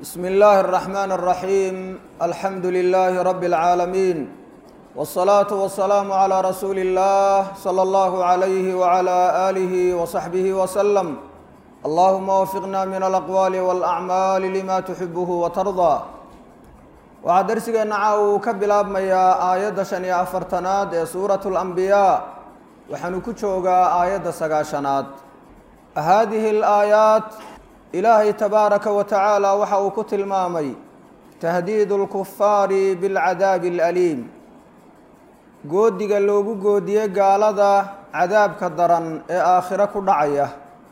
بسم الله الرحمن الرحيم الحمد لله رب العالمين والصلاة والسلام على رسول الله صلى الله عليه وعلى آله وصحبه وسلم اللهم وفقنا من الأقوال والأعمال لما تحبه وترضى waxaa darsigeena caa uu ka bilaabmayaa aayadda shan iyo afartanaad ee suuratu alambiyaa waxaanu ku joogaa aayadda sagaashanaad haadihi alaayaat ilaahay tabaaraka wa tacaala waxa uu ku tilmaamay tahdiidu lkufaari bilcadaabi alaliim goodiga loogu goodiyey gaalada cadaabka daran ee aakhiro ku dhacaya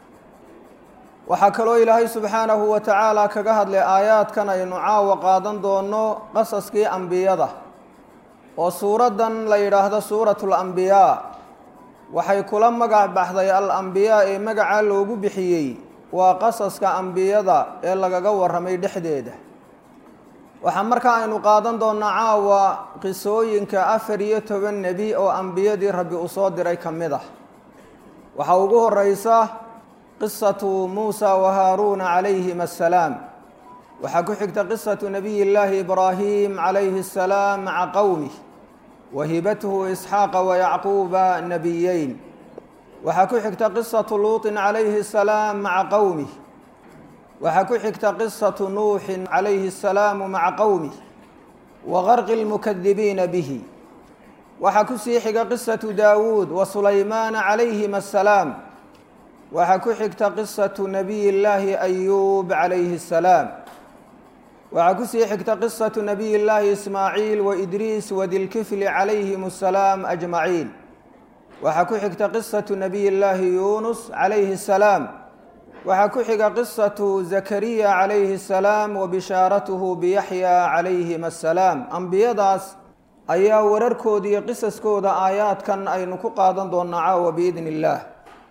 waxaa kaloo ilaahay subxaanahu wa tacaala kaga hadlay aayaadkan aynu caawa qaadan doono qasaskii ambiyada oo suuraddan la yidhaahdo suuratu lambiyaa waxay kula magac baxday al ambiyaa ee magacaa loogu bixiyey waa qasaska ambiyada ee lagaga warramay dhexdeeda waxaa markaa aynu qaadan doonaa caawa qisooyinka afar iyo toban nebi oo ambiyadii rabbi uu soo diray ka mid ah waxaa ugu horeysa qisatu muusa wa haaruuna calayhim assalaam waxaa ku xigta qisatu nabiy llaahi ibraahim calayhi assalaam maca qowmih wa hibatuhu isxaaqa wa yacquuba nabiyeyn waxaa ku xigta qisatu luuطin calayhi assalaam maca qowmih waxaa ku xigta qisatu nuuxin calayhi assalaamu maca qowmih wa qarqi lmukadibiina bihi waxaa kusii xiga qisatu daawuud wa sulaymaana calayhim assalaam waxaa ku xigta qisatu nabiy llaahi ayuub calayhi assalaam waxaa kusii xigta qisatu nabiy llaahi ismaaciil wa idriis wadilkifli calayhim assalaam ajmaciin waxaa ku xigta qisatu nabiy llaahi yuunus calayhi assalaam waxaa ku xiga qisatu zakariya calayhi assalaam wa bishaaratuhu biyaxya calayhim assalaam ambiyadaas ayaa wararkooda iyo qisaskooda aayaadkan aynu ku qaadan doonaa caawa biidn illaah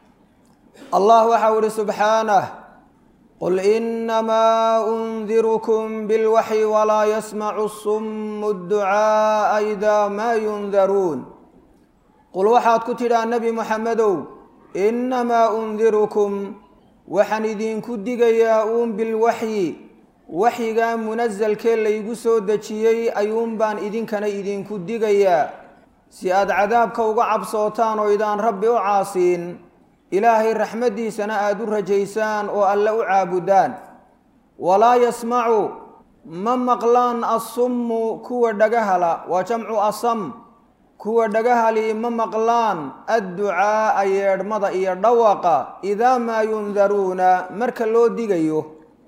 allah waxau ihi subxaanah qul inamaa undirukm bilwaxyi walaa yasmacu sumu dducaaa idaa maa yundaruun qul waxaad ku tidhaa nebi moxamedow inamaa undirukum waxaan idinku digayaa uun bilwaxyi waxyigaa munasalkee laygu soo dejiyey ayuun baan idinkana idinku digayaa si aad cadaabka uga cabsootaan oo idaan rabbi u caasiin ilaahay raxmaddiisana aada u rajaysaan oo alle u caabudaan walaa yasmacu ma maqlaan assummu kuwa dhagahala waa jamcu asam kuwa dhagahali ma maqlaan adducaa'a yeedhmada iyo dhawaqa idaa maa yundaruuna marka loo digayo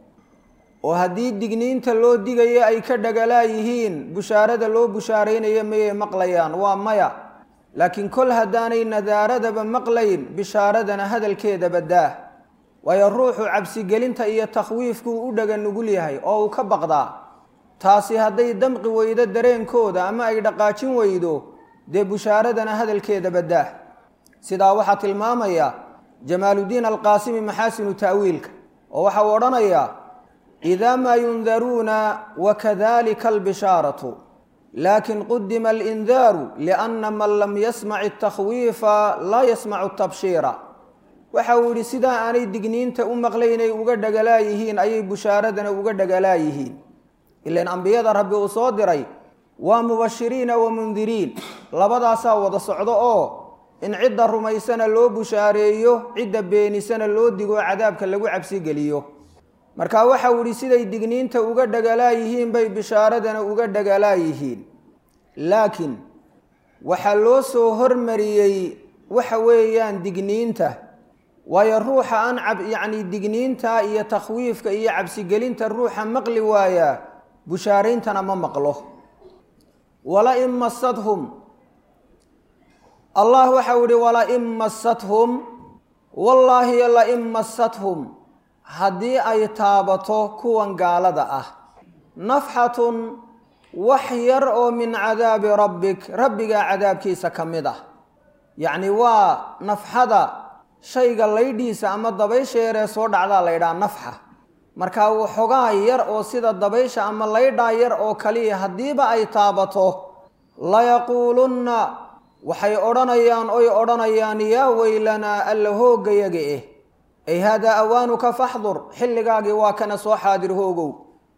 oo haddii digniinta loo digayo ay ka dhagalaa yihiin bushaarada loo bushaaraynayo mayay maqlayaan waa maya laakiin kol haddaanay nadaaradaba maqlayn bishaaradana hadalkeedaba daah waayo ruuxu cabsigelinta iyo takhwiifkuu u dhaga nugul yahay oo uu ka baqdaa taasi hadday damqi weydo dareenkooda ama ay dhaqaajin weydo dee bushaaradana hadalkeedaba daah sidaa waxaa tilmaamaya jamaaludiin alqaasimi maxaasinu ta'wiilka oo waxa uu odhanayaa idaa maa yundaruuna wakadalika albishaaratu lakin qudima alindaaru lianna man lam yasmac atakhwiifa laa yasmacu tabshiira waxa uu yihi sidaa aanay digniinta u maqlaynay uga dhagalaa yihiin ayay bushaaradana uga dhagalaa yihiin ilan ambiyada rabbi uu soo diray waa mubashiriina wa mundiriin labadaasaa wada socdo oo in cidda rumaysana loo bushaareeyo cidda beenisana loo digo cadaabka lagu cabsigeliyo marka waxa uu yihi siday digniinta uga dhagalaa yihiin bay bishaaradana uga dhagalaa yihiin laakiin waxaa loo soo hormariyey waxa weeyaan digniinta waayo ruuxa aan cab yacni digniinta iyo takhwiifka iyo cabsigelinta ruuxa maqli waayaa bushaarayntana ma maqlo walain masadhum allah waxa uu yihi walain masadhum wallaahi lain masadhum haddii ay taabato kuwan gaalada ah nafxatun wax yar oo min cadaabi rabbik rabbigaa cadaabkiisa ka mid ah yacni waa nafxada shayga laydhiisa ama dabaysha yaree soo dhacdaa laydhaha nafxa markaa waxoogaa yar oo sida dabaysha ama laydhaa yar oo kaliya haddiiba ay taabato layaquulunna waxay odhanayaan oy odhanayaan yaa weylanaa alla hooggayaga eh ay haadaa awaanuka faxdur xilligaagii waa kana soo xaadir hoogow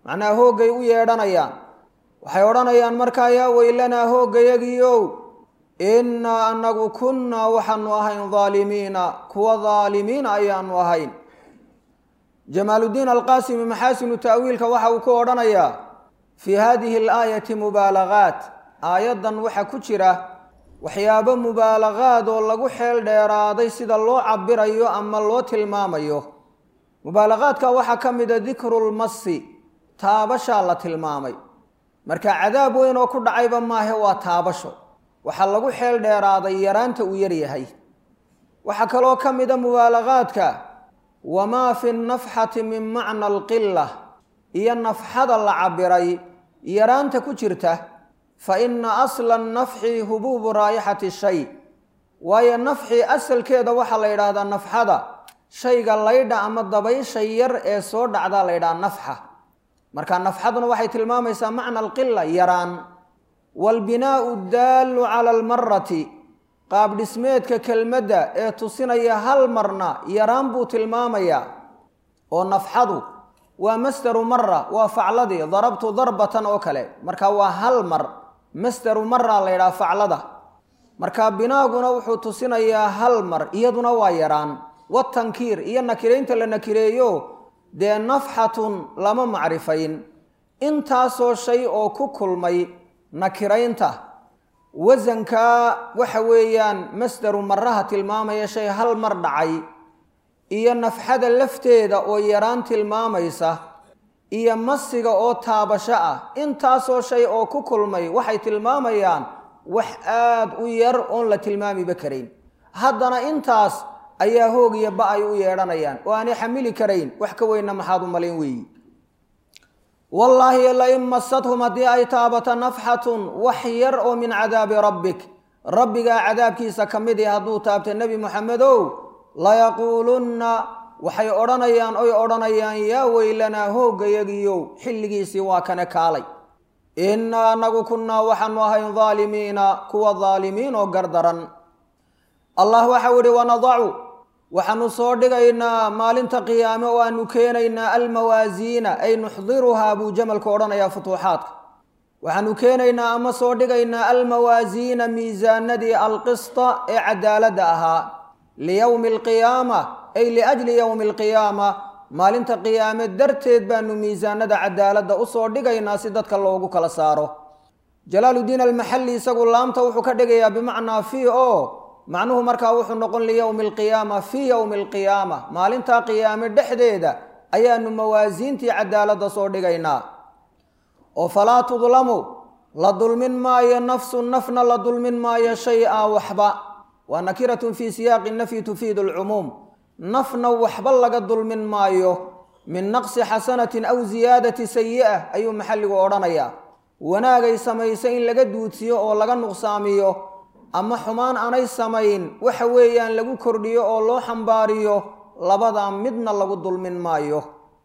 macnaha hooggay u yeedhanayaan waxay odhanayaan markaa yaa weylanaa hooggayagiiow innaa annagu kunnaa waxaanu ahayn daalimiina kuwa daalimiina ayaanu ahayn jamaaluddiin alqaasimi maxaasinu ta'wiilka waxa uu ku odhanayaa fii hadihi alaayati mubaalagaat aayaddan waxaa ku jira waxyaabo mubaalagaad oo lagu xeel dheeraaday sida loo cabirayo ama loo tilmaamayo mubaalagaadka waxaa ka mida dikrulmasi taabashaa la tilmaamay marka cadaab weyn oo ku dhacayba maahe waa taabasho waxaa lagu xeel dheeraaday yaraanta uu yaryahay waxaa kaloo ka mida mubaalagaadka wamaa fi nafxati min macna alqila iyo nafxada la cabiray yaraanta ku jirta fa ina asla nafxi hubuubu raayixati shay waayo nafxi asalkeeda waxaa la yidhaahdaa nafxada shayga laydha ama dabaysha yar ee soo dhacdaa la yidhaha nafxa marka nafxaduna waxay tilmaamaysaa macna alqila yaraan waalbinaau daallu cala almarati qaab dhismeedka kelmadda ee tusinaya hal marna yaraan buu tilmaamayaa oo nafxadu waa masdaru mara waa facladii darabtu darbatan oo kale marka waa hal mar masdaru mara la yidhaha faclada marka binaaguna wuxuu tusinayaa hal mar iyaduna waa yaraan watankiir iyo nakiraynta la nakireeyo dee nafxatun lama macrifayn intaasoo shay oo ku kulmay nakiraynta wasankaa waxa weeyaan masdaru maraha tilmaamaya shay hal mar dhacay iyo nafxada lafteeda oo yaraan tilmaamaysa iyo masiga oo taabasho ah intaasoo shay oo ku kulmay waxay tilmaamayaan wax aada u yar oon la tilmaamiba karayn haddana intaas ayaa hoog iyo ba ay u yeedhanayaan oo aanay xamili karayn wax ka weynna maxaad u malayn weeyi wallaahi lain masadhum haddii ay taabato nafxatun wax yar oo min cadaabi rabbik rabbigaa cadaabkiisa ka mid i hadduu taabta nebi moxamedow layaquulunna waxay odhanayaan oy odhanayaan yaa weylanaa hooggayagiyow xilligiisii waa kane kaalay innaa anagu kunnaa waxaanu ahayn daalimiina kuwa daalimiin oo gardaran allah waxau idhi wanadacu waxaanu soo dhigaynaa maalinta qiyaame oo aanu keenaynaa almawaasiina ay nuxdiruhaa buu jamalku odhanayaa futuuxaadka waxaanu keenaynaa ama soo dhigaynaa almawaasiina miisaanadii alqista ee cadaaladda ahaa liyowmi alqiyaama ay liajli yowmi alqiyaama maalinta qiyaame darteed baanu miisaanada cadaaladda usoo dhigaynaa si dadka loogu kala saaro jalaaludiin almaxalli isagu laamta wuxuu ka dhigayaa bimacnaa fii oo macnuhu markaa wuxuu noqon liyowmi alqiyaama fii yowmi alqiyaama maalintaa qiyaame dhexdeeda ayaanu mawaasiintii cadaaladda soo dhigaynaa oo falaa tudlamu la dulmin maayo nafsu nafna la dulmin maayo shay-a waxba waa nakiratun fii siyaaqi nafyi tufiidu alcumuum nafna waxba laga dulmin maayo min naqsi xasanatin aw ziyaadati sayi'ah ayuu maxalligu odhanayaa wanaagay samaysa in laga duudsiyo oo laga nuqsaamiyo ama xumaan aanay samayn waxa weeyaan lagu kordhiyo oo loo xambaariyo labadaa midna lagu dulmin maayo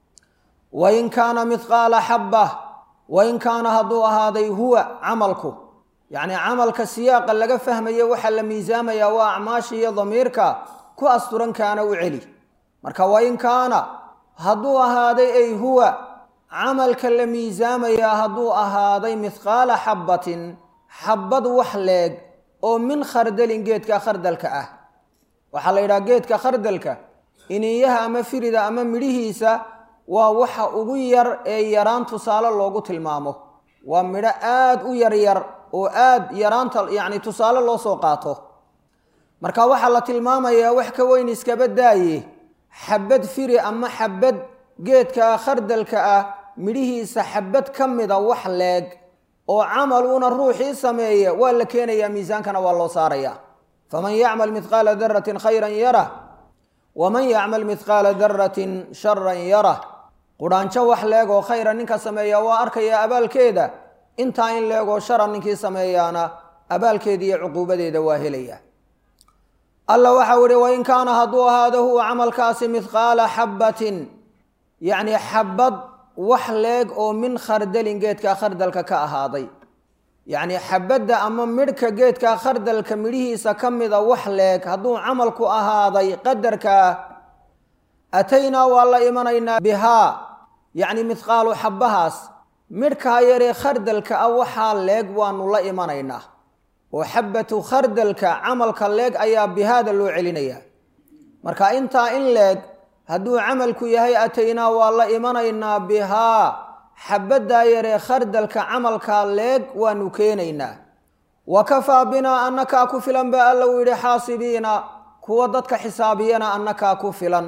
wain kaana mithqaala xabbah wain kaana hadduu ahaaday huwa camalku yacnii camalka siyaaqa laga fahmayo waxaa la miisaamayaa waa acmaasha iyo damiirka ku asturan kaana u celi marka wain kaana hadduu ahaaday ay huwa camalka la miisaamayaa hadduu ahaaday mithqaala xabbatin xabbad wax leeg oo min khardalin geedka khardalka ah waxaa la yidhaha geedka khardalka iniyaha ama firida ama midhihiisa waa waxa ugu yar ee yaraan tusaale loogu tilmaamo waa midho aada u yaryar oo aada yaraanta yacni tusaale loo soo qaato marka waxaa la tilmaamayaa wax ka weyn iskaba daaye xabad firi ama xabad geedka khardalka ah midhihiisa xabad ka mida wax leeg oo camal uuna ruuxii sameeya waa la keenayaa miisaankana waa loo saaraya faman yacmal mithqaala daratin khayran yarah waman yacmal mithqaala daratin sharan yarah qudhaanjo wax leeg oo khayra ninka sameeya waa arkaya abaalkeeda intaa in leegoo shara ninkii sameeyaana abaalkeeda iyo cuquubadeeda waa helaya alla waxau ihi wain kaana hadduu ahaado huwa camalkaasi mithqaala xabbatin yacni xabad wax leeg oo min khardalin geedka khardalka ka ahaaday yacni xabadda ama midhka geedka khardalka midhihiisa ka mida wax leeg hadduu camalku ahaaday qadarkaa ataynaa waa la imanaynaa bihaa yacni midqaalu xabbahaas midhkaa yaree khardalka ah waxaa leeg waanu la imanaynaa oo xabbatu khardalka camalka leeg ayaa bihaada loo celinayaa marka intaa in leeg hadduu camalku yahay ataynaa waa la imanaynaa bihaa xabaddaa yaree khardalka camalkaa leeg waanu keenaynaa wa kafaa binaa annakaa ku filan baa alla uu yidhi xaasibiina kuwa dadka xisaabiyana annakaa ku filan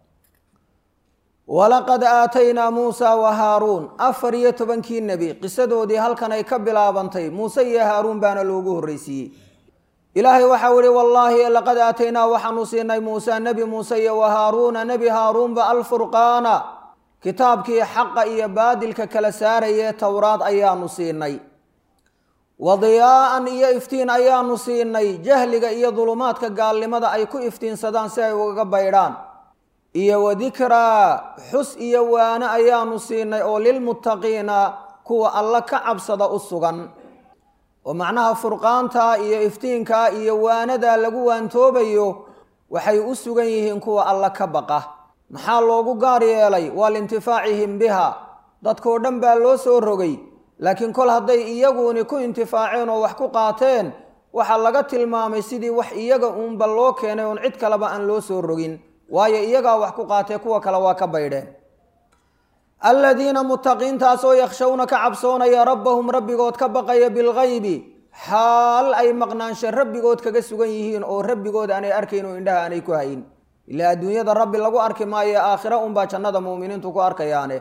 walaqad aataynaa muusa wa haaruun afar iyo tobankii nebi qisadoodii halkan ay ka bilaabantay muuse iyo haaruun baana loogu horreysiiyey ilaahay waxau ihi wallaahi laqad aataynaa waxaanu siinay muuse nebi muuse iyo wa haaruuna nebi haaruunba alfurqaana kitaabkii xaqa iyo baadilka kala saarayee towraad ayaanu siinay wa diyaa'an iyo iftiin ayaanu siinay jahliga iyo dulumaadka gaalnimada ay ku iftiinsadaan si ay ugaga baydhaan iyo wa dikraa xus iyo waane ayaanu siinay oo lilmuttaqiina kuwa alla ka cabsada u sugan oo macnaha furqaanta iyo iftiinka iyo waanadaa lagu waantoobayo waxay u sugan yihiin kuwa alla ka baqa maxaa loogu gaar yeelay waa liintifaacihim biha dadkoo dhan baa loo soo rogay laakiin kol hadday iyaguuni ku intifaaceen oo wax ku qaateen waxaa laga tilmaamay sidii wax iyaga uunba loo keenay oon cid kaleba aan loo soo rogin waayo iyagaa wax ku qaatee kuwa kale waa ka baydheen aladiina muttaqiintaasoo yakshawna ka cabsoonaya rabbahum rabbigood ka baqaya bilgaybi xaal ay maqnaansho rabbigood kaga sugan yihiin oo rabbigood aanay arkayn oo indhaha aanay ku hayn ilaa adduunyada rabbi lagu arki maayo aakhira unbaa jannada muuminiintu ku arkayaane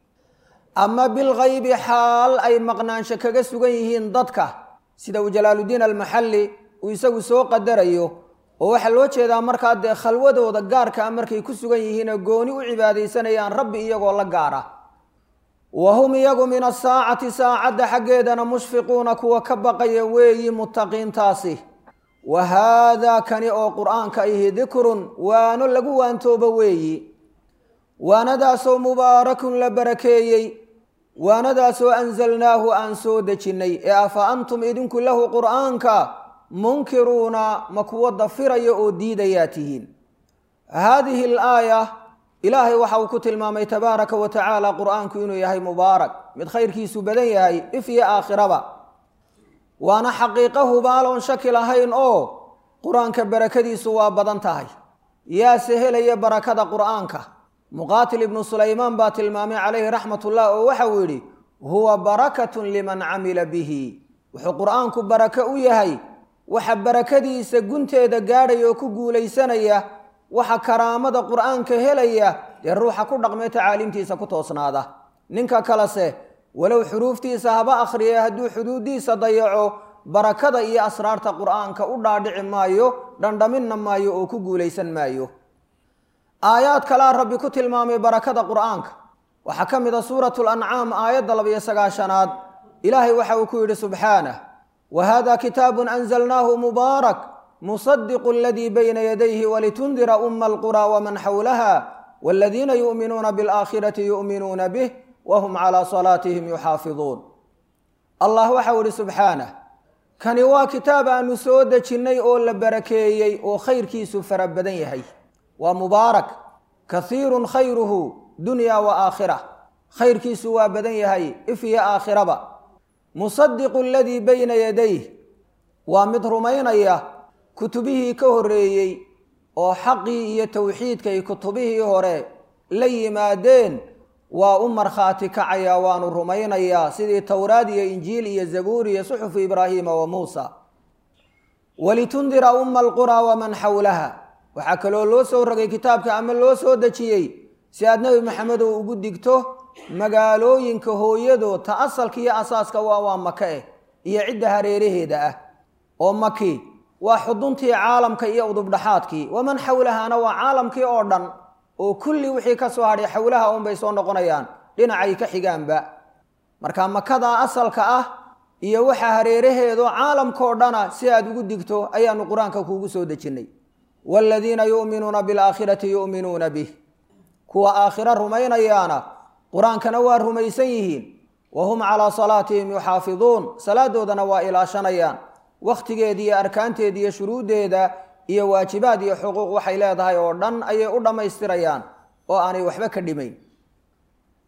ama bilgaybi xaal ay maqnaansho kaga sugan yihiin dadka sida uu jalaaludiin almaxalli uu isagu soo qadarayo oo waxaa loo jeedaa markaa dee khalwadooda gaarka a markay ku sugan yihiinoo gooni u cibaadaysanayaan rabbi iyagoo la gaara wa hum iyagu min asaacati saacadda xaggeedana mushfiquuna kuwa ka baqaya weeyi muttaqiintaasi wa haadaa kani oo qur-aanka ihi dikrun waano lagu waantoobo weeyi waanadaasoo mubaarakun la barakeeyey waanadaasoo anzalnaahu aan soo dejinnay ee afa antum idinku lahu qur'aanka munkiruuna ma kuwo dafiraya oo diidayaa tihiin haadihi alaaya ilaahay waxa uu ku tilmaamay tabaaraka wa tacaala qur'aanku inuu yahay mubaarak mid khayrkiisu badan yahay if iyo aakhiraba waana xaqiiqo hubaal oon shaki lahayn oo qur-aanka barakadiisu waa badan tahay yaase helaya barakada qur'aanka muqaatil ibnu sulaymaan baa tilmaamay calayhi raxmatullah oo waxa uu yidhi huwa barakatun liman camila bihi wuxuu qur'aanku barako u yahay waxa barakadiisa gunteeda gaadhaya oo ku guulaysanaya waxa karaamada qur'aanka helaya dee ruuxa ku dhaqmee tacaaliimtiisa ku toosnaada ninka kalese walow xuruuftiisa haba akhriya hadduu xuduuddiisa dayaco barakada iyo asraarta qur'aanka u dhaadhici maayo dhandhaminna maayo oo ku guulaysan maayo aayaad kalaa rabbi ku tilmaamay barakada qur'aanka waxaa ka mid a suuratu lancaam aayadda labiyo sagaashanaad ilaahay waxa uu ku yidhi subxaanah wa hada kitaabun anzalnaahu mubaarak musadiqu aladii bayna yadayhi walitundira uma alqura waman xawlaha waladiina yu'minuuna bialaakhirati yu'minuuna bih wahum calaa salaatihim yuxaafiduun allah waxau ihi subxaanah kani waa kitaab aanu soo dejinnay oo la barakeeyey oo khayrkiisu fara badan yahay waa mubaarak kahiirun khayruhu dunya wa aakhira khayrkiisu waa badan yahay if iyo aakhiraba musadiqu aladii bayna yadayh waa mid rumaynaya kutubihii ka horreeyey oo xaqii iyo towxiidkay kutubihii hore la yimaadeen waa u markhaati kacaya waanu rumaynayaa sidii towraad iyo injiil iyo zabuur iyo suxufu ibraahiima wa muusa walitundira umma alquraa waman xawlaha waxaa kaloo loo soo rogay kitaabka ama loo soo dejiyey si aad nebi maxamedow ugu digto magaalooyinka hooyadood ta asalka iyo asaaska waa waa maka eh iyo cidda hareeraheeda ah oo maki waa xuduntii caalamka iyo udubdhaxaadkii waman xawlahaana waa caalamkii oo dhan oo kulli wixii ka soo hadhay xawlaha unbay soo noqonayaan dhinacay ka xigaanba marka makadaa asalka ah iyo waxa hareeraheedo caalamkaoo dhana si aad ugu digto ayaanu qur-aanka kuugu soo dejinnay waaladiina yu'minuuna bilaakhirati yu'minuuna bih kuwa aakhiro rumaynayaana qur-aankana waa rumaysan yihiin wa hum calaa salaatihim yuxaafiduun salaadoodana waa ilaashanayaan wakhtigeeda iyo arkaanteeda iyo shuruuddeeda iyo waajibaad iyo xuquuq waxay leedahay oo dhan ayay u dhammaystirayaan oo aanay waxba ka dhimayn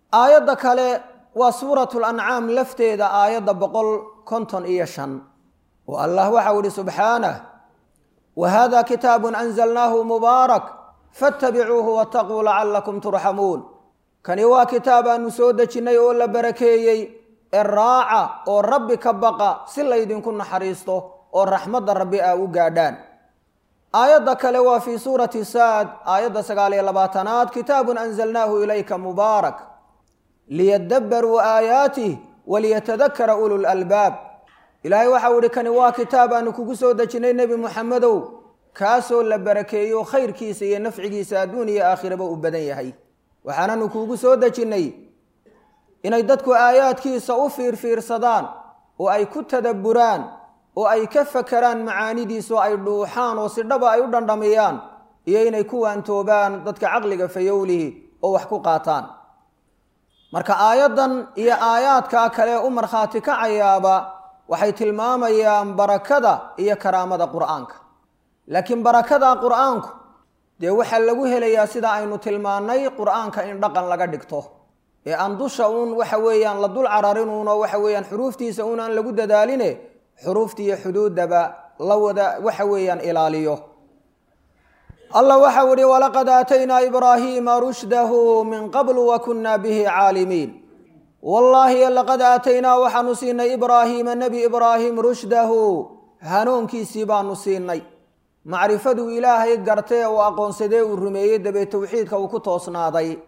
aayadda kale waa suuratu lancaam lafteeda aayadda boqol konton iyo shan oo allah waxau ihi subxaanah wa hada kitaabun anzalnaahu mubaarak fattabicuuhu wattaquu lacalakum turxamuun kani waa kitaab aanu soo dejinnay oo la barakeeyey ee raaca oo rabbi ka baqa si laydinku naxariisto oo raxmadda rabbi aa u gaadhaan aayadda kale waa fii suurati saad aayadda sagaal iyo labaatanaad kitaabun anzalnaahu ilayka mubaarak liyadabbaruu aayaatih waliyatadakara ulu lalbaab ilaahay waxau ihi kani waa kitaab aanu kugu soo dejinnay nebi muxamedow kaasoo la barakeeyo khayrkiisa iyo nafcigiisa adduun iyo aakhiraba u badan yahay waxaananu kuugu soo dejinnay inay dadku aayaadkiisa u fiirfiirsadaan oo ay ku tadabburaan oo ay ka fakeraan macaanidiisa oo ay dhuuxaan oo si dhaba ay u dhandhamiyaan iyo inay ku waantoobaan dadka caqliga fayowlihi oo wax ku qaataan marka aayaddan iyo aayaadkaa kale u markhaati kacayaaba waxay tilmaamayaan barakada iyo karaamada qur'aanka laakiin barakada qur'aanku dee waxaa lagu helayaa sida aynu tilmaannay qur'aanka in dhaqan laga dhigto ee aan dusha uun waxa weeyaan la dul cararin uunoo waxa weeyaan xuruuftiisa uun aan lagu dadaaline xuruuftiiyo xuduuddaba la wada waxa weeyaan ilaaliyo allah waxau ihi walaqad aataynaa ibraahiima rushdahu min qablu wa kunna bihi caalimiin wallaahi laqad aataynaa waxaanu siinay ibraahiima nebi ibraahim rushdahu hanuunkiisii baanu siinay macrifaduu ilaahay gartee uu aqoonsadee uu rumeeyey dabee towxiidka uu ku toosnaaday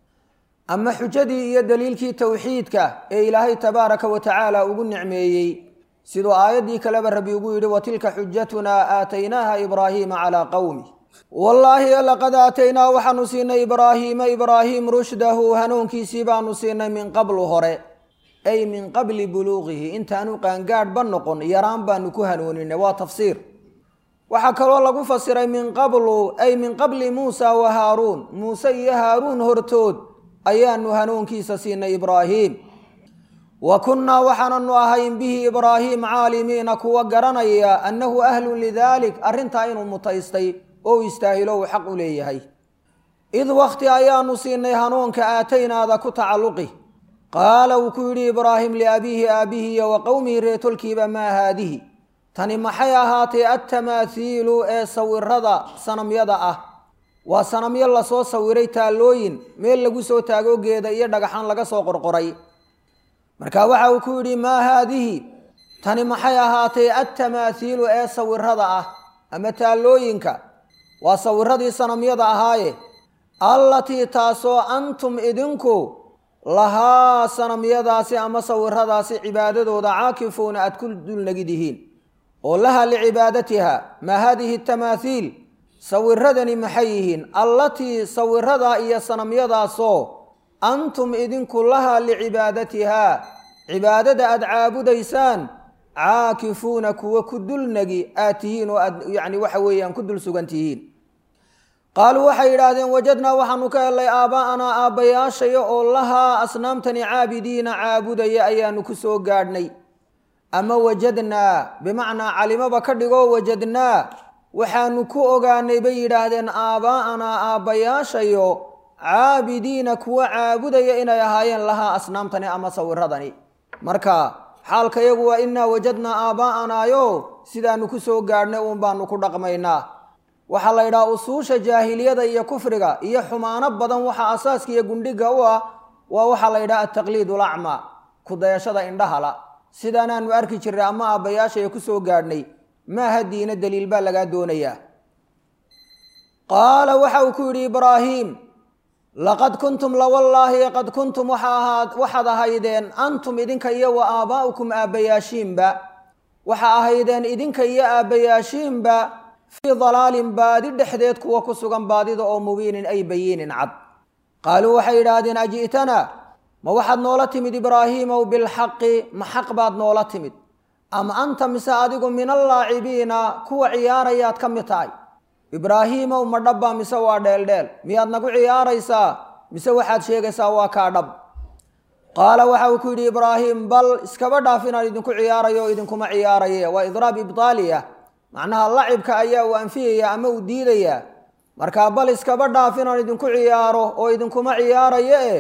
ama xujadii iyo daliilkii towxiidka ee ilaahay tabaaraka wa tacaala ugu nicmeeyey siduu aayaddii kaleba rabbi ugu yidhi wa tilka xujatunaa aataynaaha ibraahiima calaa qowmi wallaahi laqad aataynaa waxaanu siinay ibraahiima ibraahim rushdahu hanuunkiisii baanu siinay min qablu hore ay min qabli buluuqihi intaanu qaangaadhba noqon yaraan baanu ku hanuuninay waa tafsiir waxaa kaloo lagu fasiray min qablu ay min qabli muusa wa haaruun muuse iyo haaruun hortood ayaanu hanuunkiisa siinay ibraahiim wa kunnaa waxaananu ahayn bihi ibraahiim caalimiina kuwa garanaya annahu ahlun lidaalik arrintaa inuu mutaystay oo istaahilo uu xaq u leeyahay id wakhti ayaanu siinay hanuunka aataynaada ku tacalluqi qaala wuu ku yidhi ibraahim liabiihi aabihi iyo wa qowmihi reetolkiiba maa haadihi tani maxay ahaatay attamaahiilu ee sawirada sanamyada ah waa sanamyo lasoo sawiray taallooyin meel lagu soo taago geeda iyo dhagaxaan laga soo qorqoray marka waxa uu ku yidhi maa haadihi tani maxay ahaatay attamaahiilu ee sawirada ah ama taallooyinka waa sawiradii sanamyada ahaaye allatii taasoo antum idinku lahaa sanamyadaasi ama sawiradaasi cibaadadooda caakifuuna aad ku dulnagidihiin oo laha licibaadatiha maa haadihi tamaahiil sawiradani maxay yihiin allatii sawiradaa iyo sanamyadaasoo antum idinku laha licibaadatihaa cibaadada aad caabudaysaan caakifuuna kuwa ku dulnagi aad tihiin oo aad yani waxa weeyaan ku dul sugan tihiin qaaluu waxay yidhaahdeen wajadnaa waxaanu ka helay aaba'anaa aabbayaashaya oo lahaa asnaamtani caabidiina caabudaya ayaanu ku soo gaadhnay ama wajadnaa bimacnaa calimaba ka dhigoo wajadnaa waxaanu ku ogaanay bay yidhaahdeen aabaa'anaa aabbayaashayo caabidiina kuwa caabudaya inay ahaayeen lahaa asnaamtani ama sawiradani marka xaalka yagu waa innaa wajadnaa aaba'anaayo sidaanu ku soo gaadhnay uun baanu ku dhaqmaynaa waxaa la yidhaha usuusha jaahiliyada iyo kufriga iyo xumaano badan waxa asaaska iyo gundhiga u ah waa waxaa la yidhaha ataqliid ulacmaa kudayashada indhahala sidaanaanu arki jirnay ama aabbayaashaya ku soo gaadhnay maaha diina daliil baa lagaa doonayaa qaala waxa uu ku yidhi ibraahiim laqad kuntum lawallaahi qad kuntum waxaad ahaydeen antum idinka iyo wa aabaa'ukum aabbayaashiinba waxa ahaydeen idinka iyo aabbayaashiinba fii dalaalin baadi dhexdeed kuwa ku sugan baadida oo mubiinin ay bayiinin cad qaaluu waxay yidhaahdeen aji'tana ma waxaad noola timid ibraahiimow bilxaqi ma xaq baad noola timid ama anta mise adigu min allaacibiina kuwa ciyaarayaad ka mid tahay ibraahiimow ma dhabbaa mise waa dheeldheel miyaad nagu ciyaaraysaa mise waxaad sheegaysaa waa kaa dhab qaala waxa uu ku yidhi ibraahim bal iskaba dhaaf inaan idinku ciyaarayo o idinkuma ciyaaraye waa idraab ibtaaliya macnaha lacibka ayaa uu anfiyaya ama uu diidayaa markaa bal iskaba dhaaf inaan idinku ciyaaro oo idinkuma ciyaarayo eh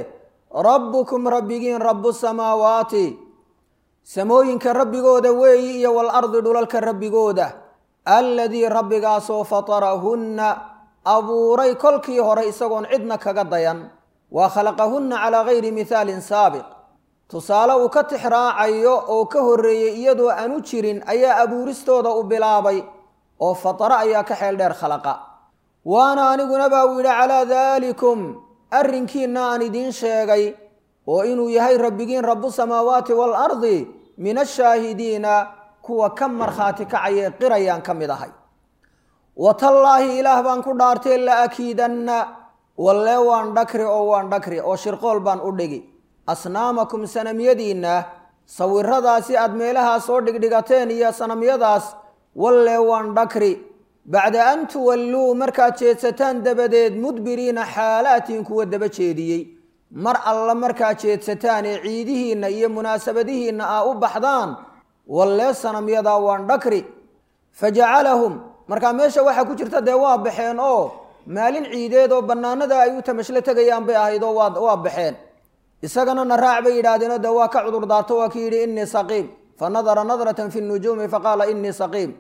rabbukum rabbigiin rabu samaawaati samooyinka rabbigooda weeyi iyo walardi dhulalka rabbigooda alladii rabbigaasoo fatarahunna abuuray kolkii hore isagoon cidna kaga dayan waa khalaqahunna calaa gayri mihaalin saabiq tusaale uu ka tixraacayo oo ka horreeyey iyadoo aanu jirin ayaa abuuristooda u bilaabay oo fataro ayaa ka xeel dheer khalaqa waana aniguna baa uu yidhi calaa daalikum arrinkiinna aan idiin sheegay oo inuu yahay rabbigiin rabu samaawaati waalardi min ashaahidiina kuwa ka markhaati kacayee qirayaan ka mid ahay watallaahi ilaah baan ku dhaartay la akiidanna wallee waan dhakri oo waan dhakri oo shirqool baan u dhigi asnaamakum sanamyadiinna sawiradaasi aad meelahaas soo dhigdhigateen iyo sanamyadaas wallee waan dhakri bacda an tuwalluu markaad jeedsataan dabadeed mudbiriina xaalaatiin kuwa daba jeediyey mar alla markaad jeedsataan ee ciidihiinna iyo munaasabadihiinna aa u baxdaan wallee sanamyadaa waan dhakri fajacalahum markaa meesha waxaa ku jirta dee waa baxeen oo maalin ciideed oo bannaanada ay u tamashlo tegayaan bay ahayd oo waa baxeen isagana na raac bay yidhaahdeenoo dee waa ka cudur daarto waa ki yidhi innii saqiim fa nadara nadratan fi nujuumi faqaala innii saqiim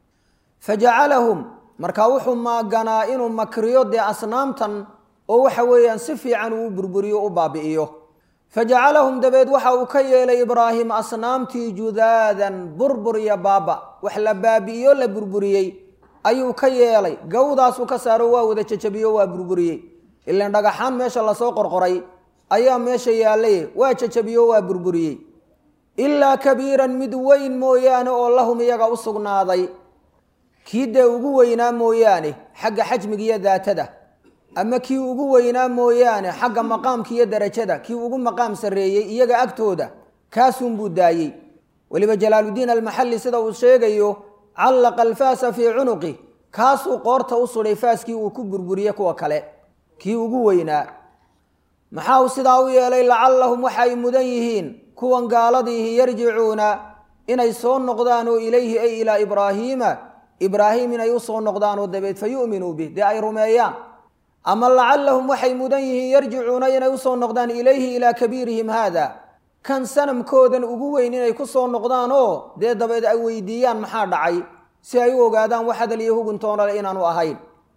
fajacalahum markaa wuxuu maaganaa inuu makriyo dee asnaamtan oo waxa weeyaan si fiican uu burburiyo u baabi'iyo fajacalahum dabeed waxa uu ka yeelay ibraahim asnaamtii judaadan burbur iyo baaba wax la baabi'iyo la burburiyey ayuu ka yeelay gawdaasuu ka saaro waa wada jajabiyo waa burburiyey ilaan dhagaxaan meesha lasoo qorqoray ayaa meesha yaallay waa jajabiyo waa burburiyey ilaa kabiiran mid weyn mooyaane oo lahum iyaga u sugnaaday kii dee ugu weynaa mooyaane xagga xajmiga iyo daatada ama kii ugu weynaa mooyaane xagga maqaamka iyo darajada kii ugu maqaam sarreeyey iyaga agtooda kaasunbuu daayey weliba jalaaludiin almaxalli sida uu sheegayo callaqa alfaasa fii cunuqi kaasuu qoorta u sudhay faaskii uu ku burburiyey kuwa kale kii ugu weynaa maxaa uu sidaa u yeelay lacallahum waxay mudan yihiin kuwan gaaladiihi yarjicuuna inay soo noqdaan oo ilayhi ay ilaa ibraahiima ibraahim inay u soo noqdaan oo dabeed fa yu'minuu bih dee ay rumeeyaan ama lacallahum waxay mudan yihiin yarjicuuna inay usoo noqdaan ilayhi ilaa kabiirihim haada kan sanamkoodan ugu weyn inay ku soo noqdaan oo dee dabeed ay weydiiyaan maxaa dhacay si ay u ogaadaan wax hadal iyo huguntoonale inaanu ahayn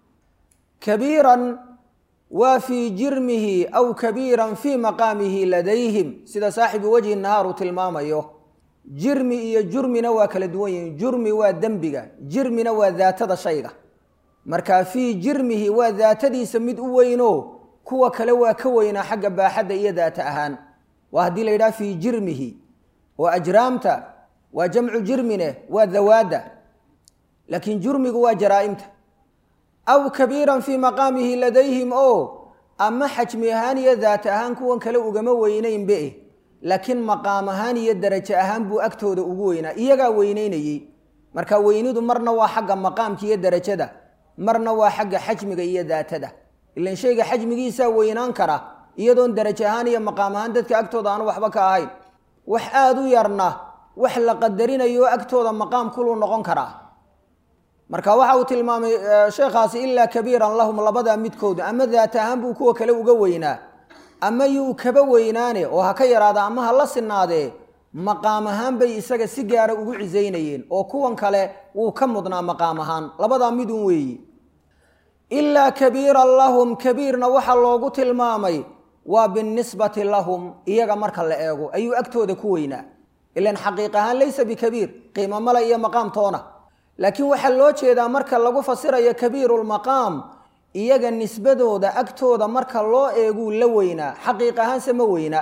kabiiran waa fii jirmihi aw kabiiran fii maqaamihi ladayhim sida saaxibu wajhi nahaar uu tilmaamayo jirmi iyo jurmina waa kala duwan yihiin jurmi waa dembiga jirmina waa daatada shayga markaa fii jirmihi waa daatadiisa mid u weynoo kuwa kale waa ka weynaa xagga baaxadda iyo daata ahaan waa haddii la yidhaha fii jirmihi oo ajraamta waa jamcu jirmine waa dawaadda laakiin jurmigu waa jaraa'imta aw kabiiran fii maqaamihi ladayhim oo ama xajmi ahaan iyo daata ahaan kuwan kale ugama weynaynbe laakiin maqaam ahaan iyo darajo ahaan buu agtooda ugu weynaa iyagaa weynaynayey marka weynidu marna waa xagga maqaamka iyo darajada marna waa xagga xajmiga iyo daatada ilan shayga xajmigiisaa weynaan kara iyadoon darajo ahaan iyo maqaam ahaan dadka agtooda aanu waxba ka ahayn wax aada u yarna wax la qadarinayo agtooda maqaam kuluu noqon karaa marka waxa uu tilmaamay sheekhaasi ilaa kabiiran lahum labadaa midkooda ama daata ahaan buu kuwa kale uga weynaa ama yuu kaba weynaane oo ha ka yaraada ama ha la sinaadee maqaam ahaan bay isaga si gaara ugu cisaynayeen oo kuwan kale wuu ka mudnaa maqaam ahaan labadaa midun weeyi ilaa kabiiran lahum kabiirna waxaa loogu tilmaamay waa binisbati lahum iyaga marka la eego ayuu agtooda ku weynaa ilan xaqiiq ahaan laysa bikabiir qiimo male iyo maqaam toona laakiin waxaa loo jeedaa marka lagu fasirayo kabiirulmaqaam iyaga nisbadooda agtooda marka loo eeguu la weynaa xaqiiq ahaanse ma weynaa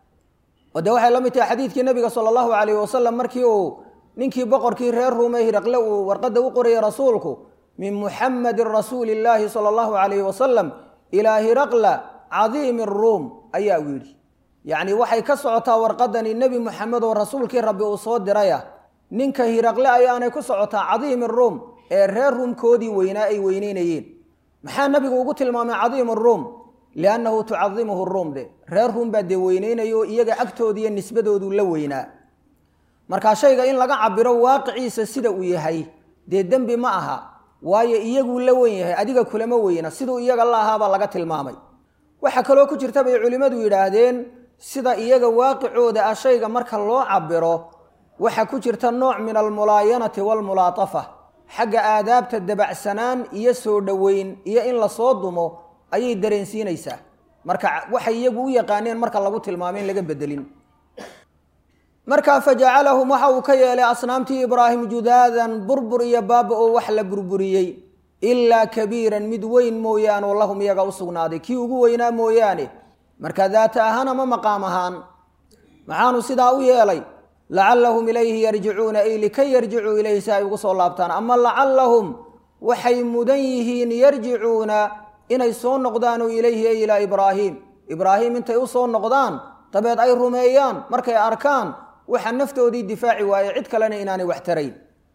oo dee waxay la mid tahay xadiidkii nabiga sala allahu calayhi wasalam markii uu ninkii boqorkii reer ruume hiraqle uu warqadda u qorayay rasuulku min muxamadin rasuuli illaahi sala allahu calayhi wasalam ilaa hiraqla cadiimi ruum ayaa uu yidhi yacni waxay ka socotaa warqadani nebi muxamed oo rasuulkii rabbi uu soo diraya ninka hiraqle ayaanay ku socotaa cadiimi ruum ee reer ruumkoodii weynaa ay weyneynayeen maxaa nabigu ugu tilmaamay cadiimu ruum liannahu tucadimuhu ruum de reer ruum baa dee weyneynaya oo iyaga agtoodiiyo nisbadoodu la weynaa markaa shayga in laga cabiro waaqiciisa sida uu yahay dee dembi ma aha waayo iyaguu la weyn yahay adiga kulama weyna siduu iyaga la ahaabaa laga tilmaamay waxaa kaloo ku jirta bay culimmadu yidhaahdeen sida iyaga waaqicooda ah shayga marka loo cabiro waxaa ku jirta nooc min almulaayanati waalmulaatafa xagga aadaabta dabacsanaan iyo soo dhoweyn iyo in lasoo dumo ayay dareensiinaysaa marka waxay iyagu u yaqaaneen marka lagu tilmaamo in laga bedelin markaa fajacalahum waxa uu ka yeelay asnaamtii ibraahim judaadan burbur iyo baaba oo wax la burburiyey ilaa kabiiran mid weyn mooyaane oo lahum iyaga u sugnaaday kii ugu weynaa mooyaane marka daata ahaan ama maqaam ahaan maxaanu sidaa u yeelay lacallahum ilayhi yarjicuuna ay likay yarjicuu ilayhi si ay ugu soo laabtaan ama lacallahum waxay mudan yihiin yarjicuuna inay soo noqdaanoo ilayhi ay ilaa ibraahim ibraahim intay u soo noqdaan dabeed ay rumeeyaan markay arkaan waxa naftoodii difaaci waaye cid kalena inaanay wax tarayn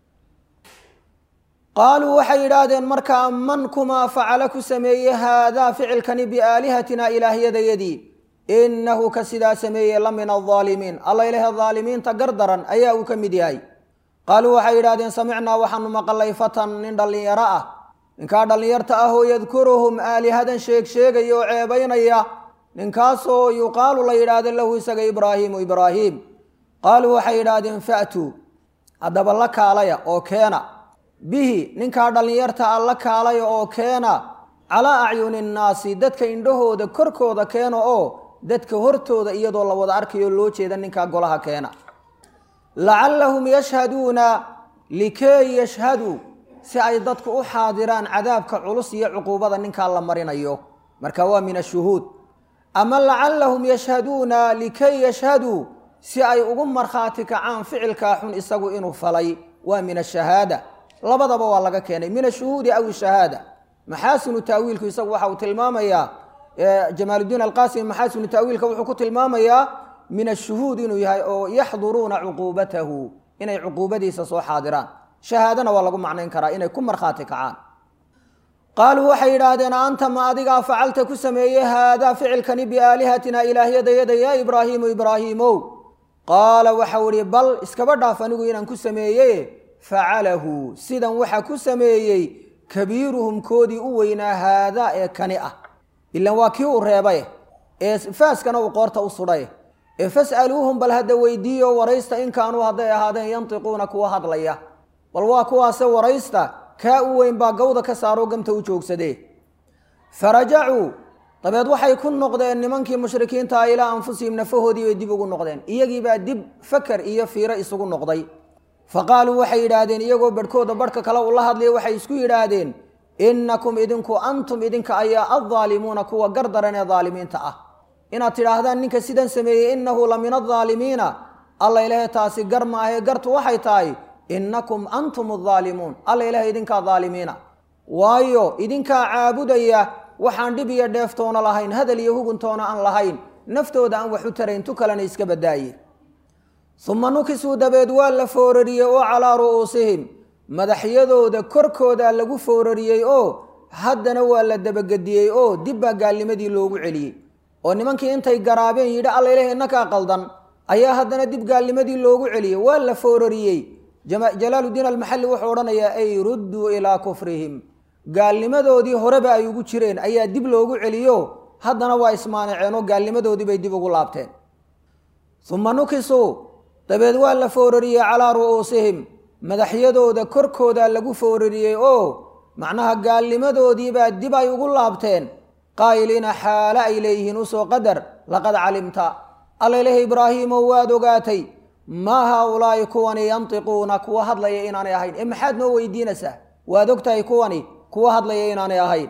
qaaluu waxay yidhaahdeen markaa man kumaa facala ku sameeye haadaa ficilkani biaalihatina ilaahyadayadii inahu ka sidaa sameeye la min aldaalimiin alla ilahe daalimiinta gardaran ayaa uu ka mid yahay qaaluu waxay yidhahdeen samicnaa waxaanu maqalay fatan nin dhallinyaro ah ninkaa dhallinyarta ah oo yadkuruhum aalihadan sheeg sheegaya oo ceebaynaya ninkaasoo yuqaalu la yidhaahdo lahu isaga ibraahiimu ibraahiim qaaluu waxay yidhaahdeen fa'tuu haddaba la kaalaya oo keena bihi ninkaa dhallinyarta a la kaalaya oo keena calaa acyuni nnaasi dadka indhahooda korkooda keena oo dadka hortooda iyadoo la wada arkayo loo jeeda ninkaa golaha keena lacallahum yashhaduuna likay yashhaduu si ay dadku u xaadiraan cadaabka culus iyo cuquubada ninkaa la marinayo marka waa min ashuhuud ama lacallahum yashhaduuna likay yashhaduu si ay ugu markhaati kacaan ficilkaa xun isagu inuu falay waa min ashahaada labadaba waa laga keenay min ashuhuudi aw shahaada maxaasinu taawiilku isagu waxa uu tilmaamayaa jamaaludiin alqasimi maxaasinu taawiilka wuxuu ku tilmaamayaa min ashuhuud inuu yahay oo yaxduruuna cuquubatahu inay cuquubadiisa soo xaadiraan shahaadana waa lagu macnayn karaa inay ku markhaati kacaan qaaluu waxay yidhaahdeen anta ma adigaa facalta ku sameeyey haadaa ficilkani biaalihatina ilaahyadayada yaa ibraahiimu ibraahiimow qaala waxau ihi bal iskaba dhaaf anigu inaan ku sameeye facalahu sidan waxa ku sameeyey kabiiruhum koodii u weynaa haadaa ee kani ah ilan waa kii uu reebay ee faaskana uu qoorta u sudhay ee fas'aluuhum bal hadda weydiiyo waraysta in kaanuu hadday ahaadeen yantiquuna kuwa hadlaya bal waa kuwaase waraysta kaa u weyn baa gawda ka saaroo gamta u joogsadee farajacuu dabeed waxay ku noqdeen nimankii mushrikiintaa ilaa anfusihim nafahoodii bay dib ugu noqdeen iyagiibaa dib fakar iyo fiiro isugu noqday fa qaaluu waxay yidhaahdeen iyagoo barhkooda barhka kale ula hadlaya waxay isku yidhaahdeen innakum idinku antum idinka ayaa addaalimuuna kuwa gardaran ee daalimiinta ah inaad tidhaahdaan ninka sidan sameeyey innahu la min adaalimiina alla ilahe taasi gar maahee gartu waxay tahay innakum antum addaalimuun alla ilahe idinkaa daalimiina waayo idinkaa caabudaya waxaan dhib iyo dheeftoona lahayn hadal iyo huguntoona aan lahayn naftooda aan wax u tarayn tu kalena iska badaaye uma nukisuu dabeed waa la foorariyey oo calaa ru'uusihim madaxyadooda korkooda lagu foorariyey oo haddana waa la dabagediyey oo dib baa gaalnimadii loogu celiyey oo nimankii intay garaabeen yidhi alla ilahi innakaa qaldan ayaa haddana dib gaalnimadii loogu celiyey waa la foorariyey jalaaludiin almaxalli wuxuu odhanayaa ay rudduu ilaa kufrihim gaalnimadoodii horeba ay ugu jireen ayaa dib loogu celiyo haddana waa ismaanaceen oo gaalnimadoodii bay dib ugu laabteen uma nukisuu dabeed waa la foorariyey calaa ru'uusihim madaxyadooda korkooda lagu foorariyey oo macnaha gaalnimadoodiibaa dib ay ugu laabteen qaa'iliina xaale ay leeyihiin usoo qadar laqad calimta alla ilahi ibraahiimow waad ogaatay maa haaulaa'i kuwani yantiquuna kuwa hadlaya inaanay ahayn ee maxaad noo weydiinaysaa waad ogtahay kuwani kuwa hadlaya inaanay ahayn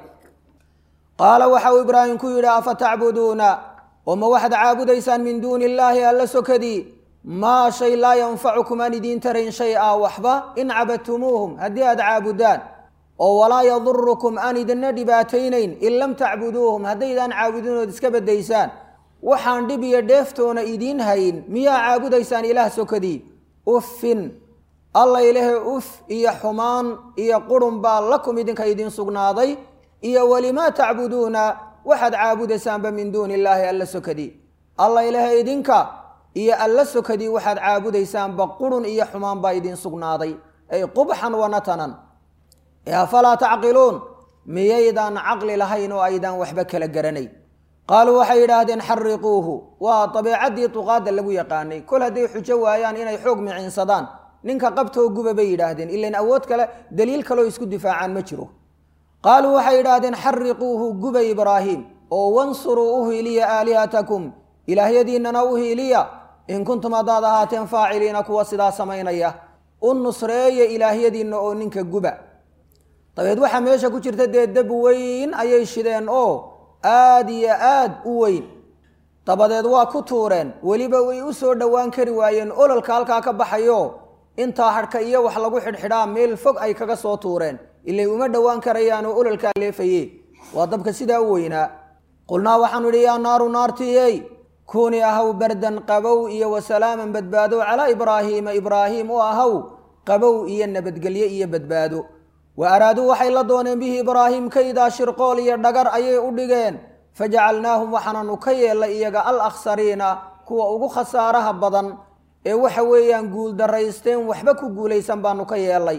qaala waxa uu ibraahim ku yidhi afa tacbuduuna oo ma waxaad caabudaysaan min duuni illaahi alla sokadii maa shay laa yanfacukum aan idiin tarayn shay a waxba in cabadtumuuhum haddii aad caabudaan oo walaa yadurukum aan idinna dhibaataynayn in lam tacbuduuhum haddaydaan caabudinood iska baddaysaan waxaan dhib iyo dheeftoona idiin hayn miyaa caabudaysaan ilaah sokadii uffin alla ilahe uf iyo xumaan iyo qurun baa lakum idinka idiin sugnaaday iyo welimaa tacbuduuna waxaad caabudaysaanba min duuni illaahi alla sokadii alla ilahe idinka iyo alla sokadii waxaad caabudaysaanba qurun iyo xumaan baa idiin sugnaaday ay qubxan wa natanan ee afalaa tacqiluun miyaydaan caqli lahayn oo aydaan waxba kala garanay qaaluu waxay yidhaahdeen xariquuhu waa dabeecaddii duqaadda lagu yaqaanay kol hadday xujo waayaan inay xoog miciinsadaan ninka qabtoo guba bay yidhaahdeen ilan awood kale daliil kaleo isku difaacaan ma jiro qaaluu waxay yidhaahdeen xariquuhu guba ibraahim oo wansuruu u hiiliya aalihatakum ilaahyadiinnana u hiiliya in kuntum haddaad ahaateen faaciliina kuwa sidaa samaynaya u nusreeya ilaahyadiinna oo ninka guba dabeed waxaa meesha ku jirta dee dab weyn ayay shideen oo aada iyo aad u weyn dabadeed waa ku tuureen weliba way u soo dhowaan kari waayeen ololka halkaa ka baxayo intaa hadhka iyo wax lagu xidhxidhaa meel fog ay kaga soo tuureen ilay uma dhowaan karayaanoo ololkaa leefaye waa dabka sidaa u weynaa qulnaa waxaanu idhi yaa naaru naartiyey kuuni ahaw bardan qabow iyo wasalaaman badbaado calaa ibraahiima ibraahiim u ahaw qabow iyo nabadgelyo iyo badbaado wa araaduu waxay la dooneen bihi ibraahim kaydaa shirqool iyo dhagar ayay u dhigeen fajacalnaahum waxaananu ka yeellay iyaga al akhsariina kuwa ugu khasaaraha badan ee waxa weeyaan guuldaraysteen waxba ku guulaysan baanu ka yeellay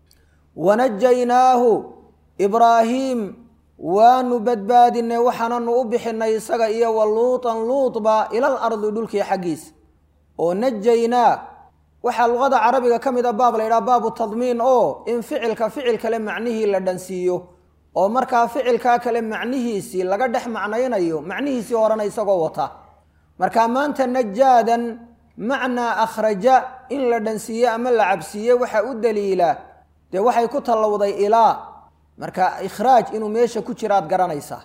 wanajaynaahu ibraahiim waanu badbaadinay waxaananu u bixinay isaga iyo wa luutan luutba ilal ardi dhulkii xaggiisa oo najaynaa waxaa luqada carabiga ka mid a baab la yidhaha baabu tadmiin oo in ficilka ficil kale macnihii la dhansiiyo oo markaa ficilkaa kale macnihiisii laga dhex macnaynayo macnihiisii horena isagoo wata marka maanta najaadan macnaa akhraja in la dhansiiye ama la cabsiiye waxa u daliila dee waxay ku tallowday ilaa marka ikhraaj inuu meesha ku jiraad garanaysaa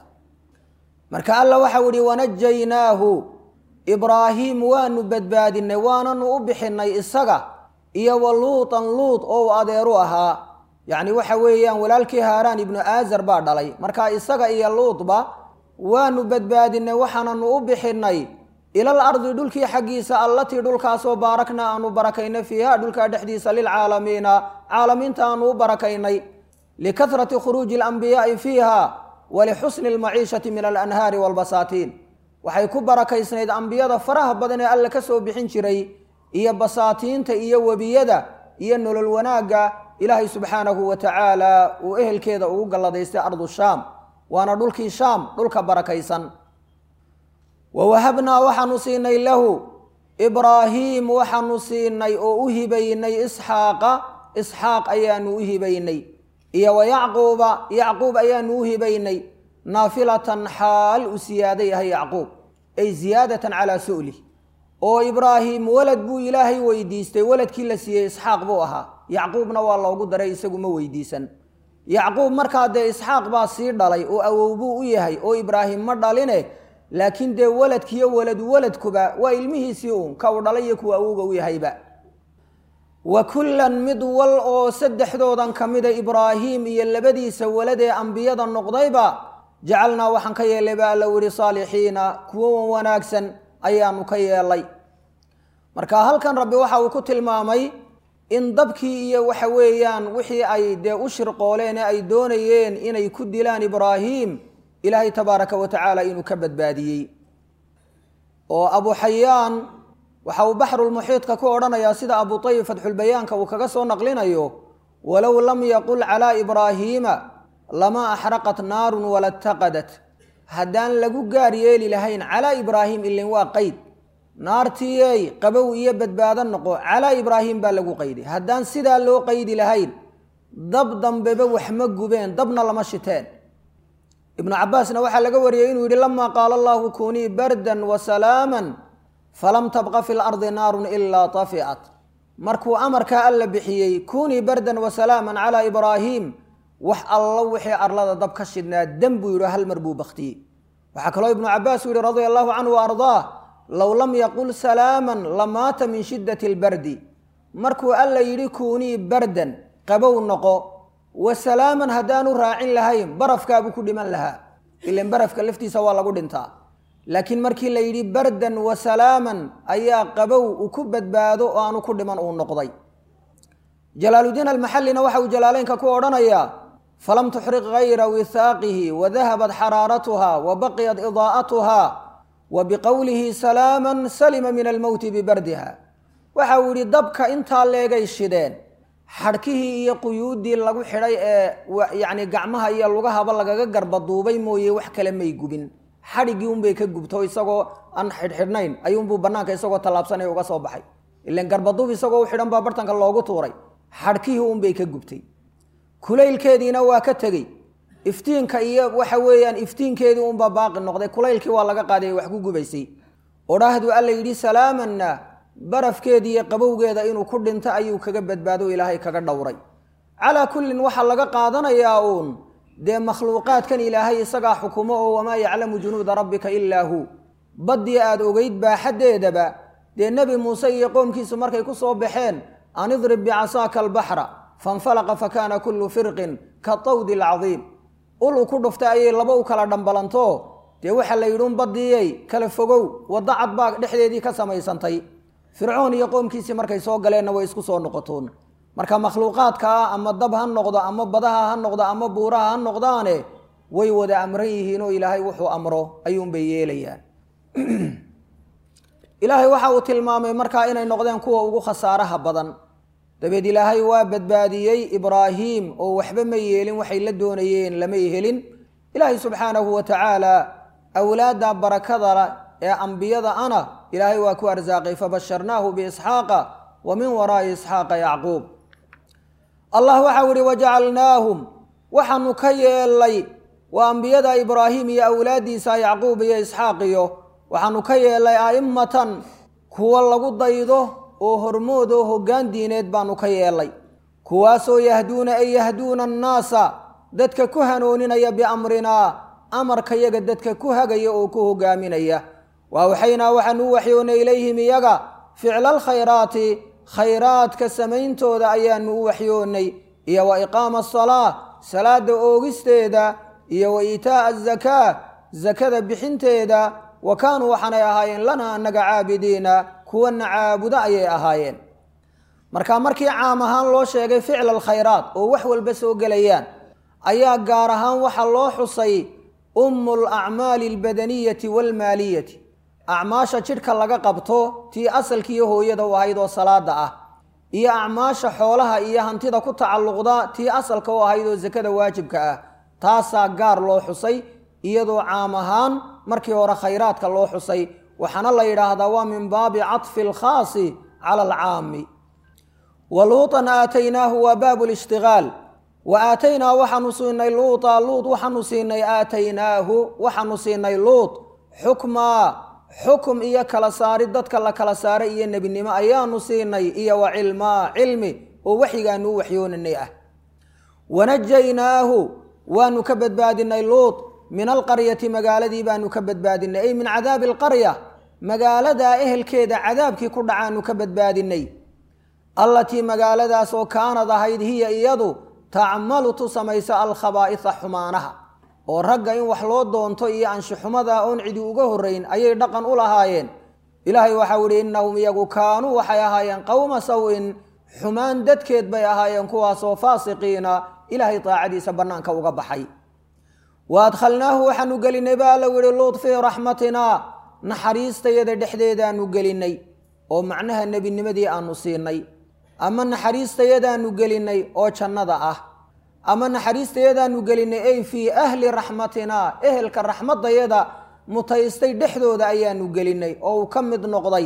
marka alla waxau ihi wanajaynaahu ibraahiim waanu badbaadinay waananu u bixinay isaga iyo wa luutan luut oo uu adeeru ahaa yacni waxa weeyaan walaalkii haaraan ibnu aazar baa dhalay marka isaga iyo luutba waanu badbaadinay waxaananu u bixinay ilal ardi dhulkii xaggiisa allatii dhulkaasoo baarakna aanu barakaynay fiiha dhulkaa dhexdiisa lilcaalamiina caalamiinta aanu u barakaynay likahrati khuruuji alambiyaai fiiha walixusni almaciishati min alanhaari waalbasaatiin waxay ku barakaysnayd ambiyada faraha badan ee alle ka soo bixin jiray iyo basaatiinta iyo webiyada iyo nolol wanaagga ilaahay subxaanahu wa tacaala uu ehelkeeda ugu galladaystay ardu shaam waana dhulkii shaam dhulka barakaysan wa wahabnaa waxaanu siinay lahu ibraahiim waxaanu siinay oo u hibaynay isxaaqa isxaaq ayaanu u hibaynay iyo wa yacquuba yacquub ayaanu u hibaynay naafilatan xaal u siyaada yahay yacquub ay ziyaadatan calaa su'lih oo ibraahim walad buu ilaahay weydiistay waladkii la siiyey isxaaq buu ahaa yacquubna waa loogu daray isagu ma weydiisan yacquub markaa dee isxaaq baa sii dhalay oo awow buu u yahay oo ibraahim ma dhaline laakiin dee waladkiiyo waladu waladkuba waa ilmihiisii uun ka uu dhalay iyo kuwa awowga u yahayba wa kullan mid wal oo saddexdoodan ka mida ibraahiim iyo labadiisa waladee ambiyada noqdayba jacalnaa waxaan ka yeelay baa alla yihi saalixiina kuwo wanaagsan ayaanu ka yeelay marka halkan rabbi waxa uu ku tilmaamay in dabkii iyo waxa weeyaan wixii ay dee u shirqooleen ee ay doonayeen inay ku dilaan ibraahiim ilaahay tabaaraka wa tacaala inuu ka badbaadiyey oo abu xayaan waxa uu baxrulmuxiidka ku odhanayaa sida abu tayib fatxulbayaanka uu kaga soo naqlinayo walow lam yaqul calaa ibraahiima lama axraqat naarun wala taqadat haddaan lagu gaar yeeli lahayn calaa ibraahim ilin waa qeyd naartiiyey qabow iyo badbaado noqo calaa ibraahim baa lagu qayday haddaan sidaa loo qaydi lahayn dab dambeba wax ma gubeen dabna lama shiteen ibnu cabaasna waxaa laga wariyey inuu yidhi lamaa qaala allahu kunii bardan wa salaaman falam tabqa fi lardi naarun ilaa taficat markuu amarkaa alla bixiyey kunii bardan wa salaaman calaa ibraahim wax allo wixii arlada dab ka shidnaa dem buu yidhi hal mar buu baktiyey waxaa kaloo ibnu cabaas uu yihi radia allahu canhu wa ardaah low lam yaqul salaaman lamaata min shiddati albardi markuu alla yidhi kunii bardan qabow noqo wa salaaman haddaanu raacin lahayn barafkaabuu ku dhiman lahaa ilan barafka laftiisa waa lagu dhintaa laakiin markii la yidhi bardan wa salaaman ayaa qabow uu ku badbaado oo aanu ku dhiman uu noqday jalaaludiin almaxallina waxa uu jalaaleynka ku odhanayaa falam tuxriq gayra wihaaqihi wadahabat xaraaratuha wa baqiyat idaa'atuha wa biqowlihi salaaman salima min almowti bibardiha waxa uu yidhi dabka intaa leegay shideen xadhkihii iyo quyuuddii lagu xidhay ee yacni gacmaha iyo lugahaba lagaga garbaduubay mooye wax kale may gubin xadhiggii unbay ka gubto isagoo aan xidhxidhnayn ayuunbuu bannaanka isagoo tallaabsanaya uga soo baxay ilan garbaduub isagoo u xidhan baa bartanka loogu tuuray xadhkihii unbay ka gubtay kulaylkeediina waa ka tegey iftiinka iyo waxa weeyaan iftiinkeedii unbaa baaqi noqday kulaylkii waa laga qaaday wax ku gubaysay odhaahdu alla yidhi salaamanna barafkeedi iyo qabowgeeda inuu ku dhinto ayuu kaga badbaado ilaahay kaga dhowray calaa kullin waxaa laga qaadanayaa uun dee makhluuqaadkan ilaahay isagaa xukumo oo wamaa yaclamu junuuda rabbika ilaa hu baddii aad ogeyd baaxaddeedaba dee nebi muuse iyo qoomkiisu markay ku soo baxeen an idrib bicasaaka albaxra fanfalaqa fakaana kullu firqin ka tawdi alcadiim ul uu ku dhuftay ayay laba u kala dhambalanto dee waxaa la yidhi un baddiiyey kala fogow wadda cad baa dhexdeedii ka samaysantay fircoon iyo qoomkiisii markay soo galeenna way isku soo noqotoon marka makhluuqaadkaa ama dab ha noqdo ama badaha ha noqdo ama buuraha ha noqdaane way wada amran yihiin oo ilaahay wuxuu amro ayuunbay yeelayaan ilaahay waxa uu tilmaamay markaa inay noqdeen kuwa ugu khasaaraha badan dabeed ilaahay waa badbaadiyey ibraahiim oo waxba ma yeelin waxay la doonayeen lamay helin ilaahay subxaanahu wa tacaala awlaadda barakada ee ambiyada ana ilaahay waa ku arsaaqay fabasharnaahu biisxaaqa wa min waraa'i isxaaqa yacquub allah waxau ihi wajacalnaahum waxaanu ka yeelay waa ambiyada ibraahim iyo awlaaddiisa yacquub iyo isxaaq iyo waxaanu ka yeelay a'immatan kuwa lagu daydo oo hormood oo hoggaan diineed baanu ka yeelay kuwaasoo yahduuna ay yahduuna annaasa dadka ku hanooninaya biamrinaa amarkayaga dadka ku hagaya oo ku hogaaminaya wa awxaynaa waxaanu u waxyoonnay ilayhim iyaga ficla alkhayraati khayraadka samayntooda ayaanu u waxyoonnay iyo wa iqaama asalaa salaada oogisteeda iyo wa iitaa'a azakaa zakada bixinteeda wa kaanuu waxaanay ahaayeen lana annaga caabidiina kuwana caabudo ayay ahaayeen marka markii caam ahaan loo sheegay ficla alkhayraat oo wax walba soo gelayaan ayaa gaar ahaan waxaa loo xusay ummu alacmaali albadaniyati waalmaaliyati acmaasha jidhka laga qabto tii asalkiiyo hooyada u ahayd oo salaada ah iyo acmaasha xoolaha iyo hantida ku tacalluqda tii asalka u ahayd oo sakada waajibka ah taasaa gaar loo xusay iyadoo caam ahaan markii hore khayraadka loo xusay waxaana la yidhaahdaa waa min baabi caطfi alkhaasi cala alcaami wa luuطan aataynaahu waa baabu lishtigaal wa aataynaa waxaanu siinay luuطa luut waxaanu siinay aataynaahu waxaanu siinay luut xukmaa xukum iyo kala saari dadka la kala saaray iyo nebinimo ayaanu siinay iyo wa cilmaa cilmi oo waxyigaanu u waxyoonanay ah wanajaynaahu waanu ka badbaadinay luut min alqaryati magaaladii baanu ka badbaadinay ay min cadaabi alqarya magaaladaa ehelkeeda cadaabkii ku dhacaanu ka badbaadinay allatii magaaladaas oo kaanad ahayd hiya iyadu tacmalu tu samaysa alkhabaa'isa xumaanaha oo ragga in wax loo doonto iyo anshuxumada oon cidi uga horrayn ayay dhaqan u lahaayeen ilaahay waxau ihi innahum iyagu kaanuu waxay ahaayeen qowma saw-in xumaan dadkeed bay ahaayeen kuwaasoo faasiqiina ilaahay daacadiisa bannaanka uga baxay wa adkhalnaahu waxaanu gelinay ba alla yihi luut fii raxmatinaa naxariistayada dhexdeedaanu gelinay oo macnaha nebinimadii aanu siinay ama naxariistayadaanu gelinay oo jannada ah ama naxariistayadaanu gelinay ay fii ahli raxmatinaa ehelka raxmadayada mutaystay dhexdooda ayaanu gelinay oo uu ka mid noqday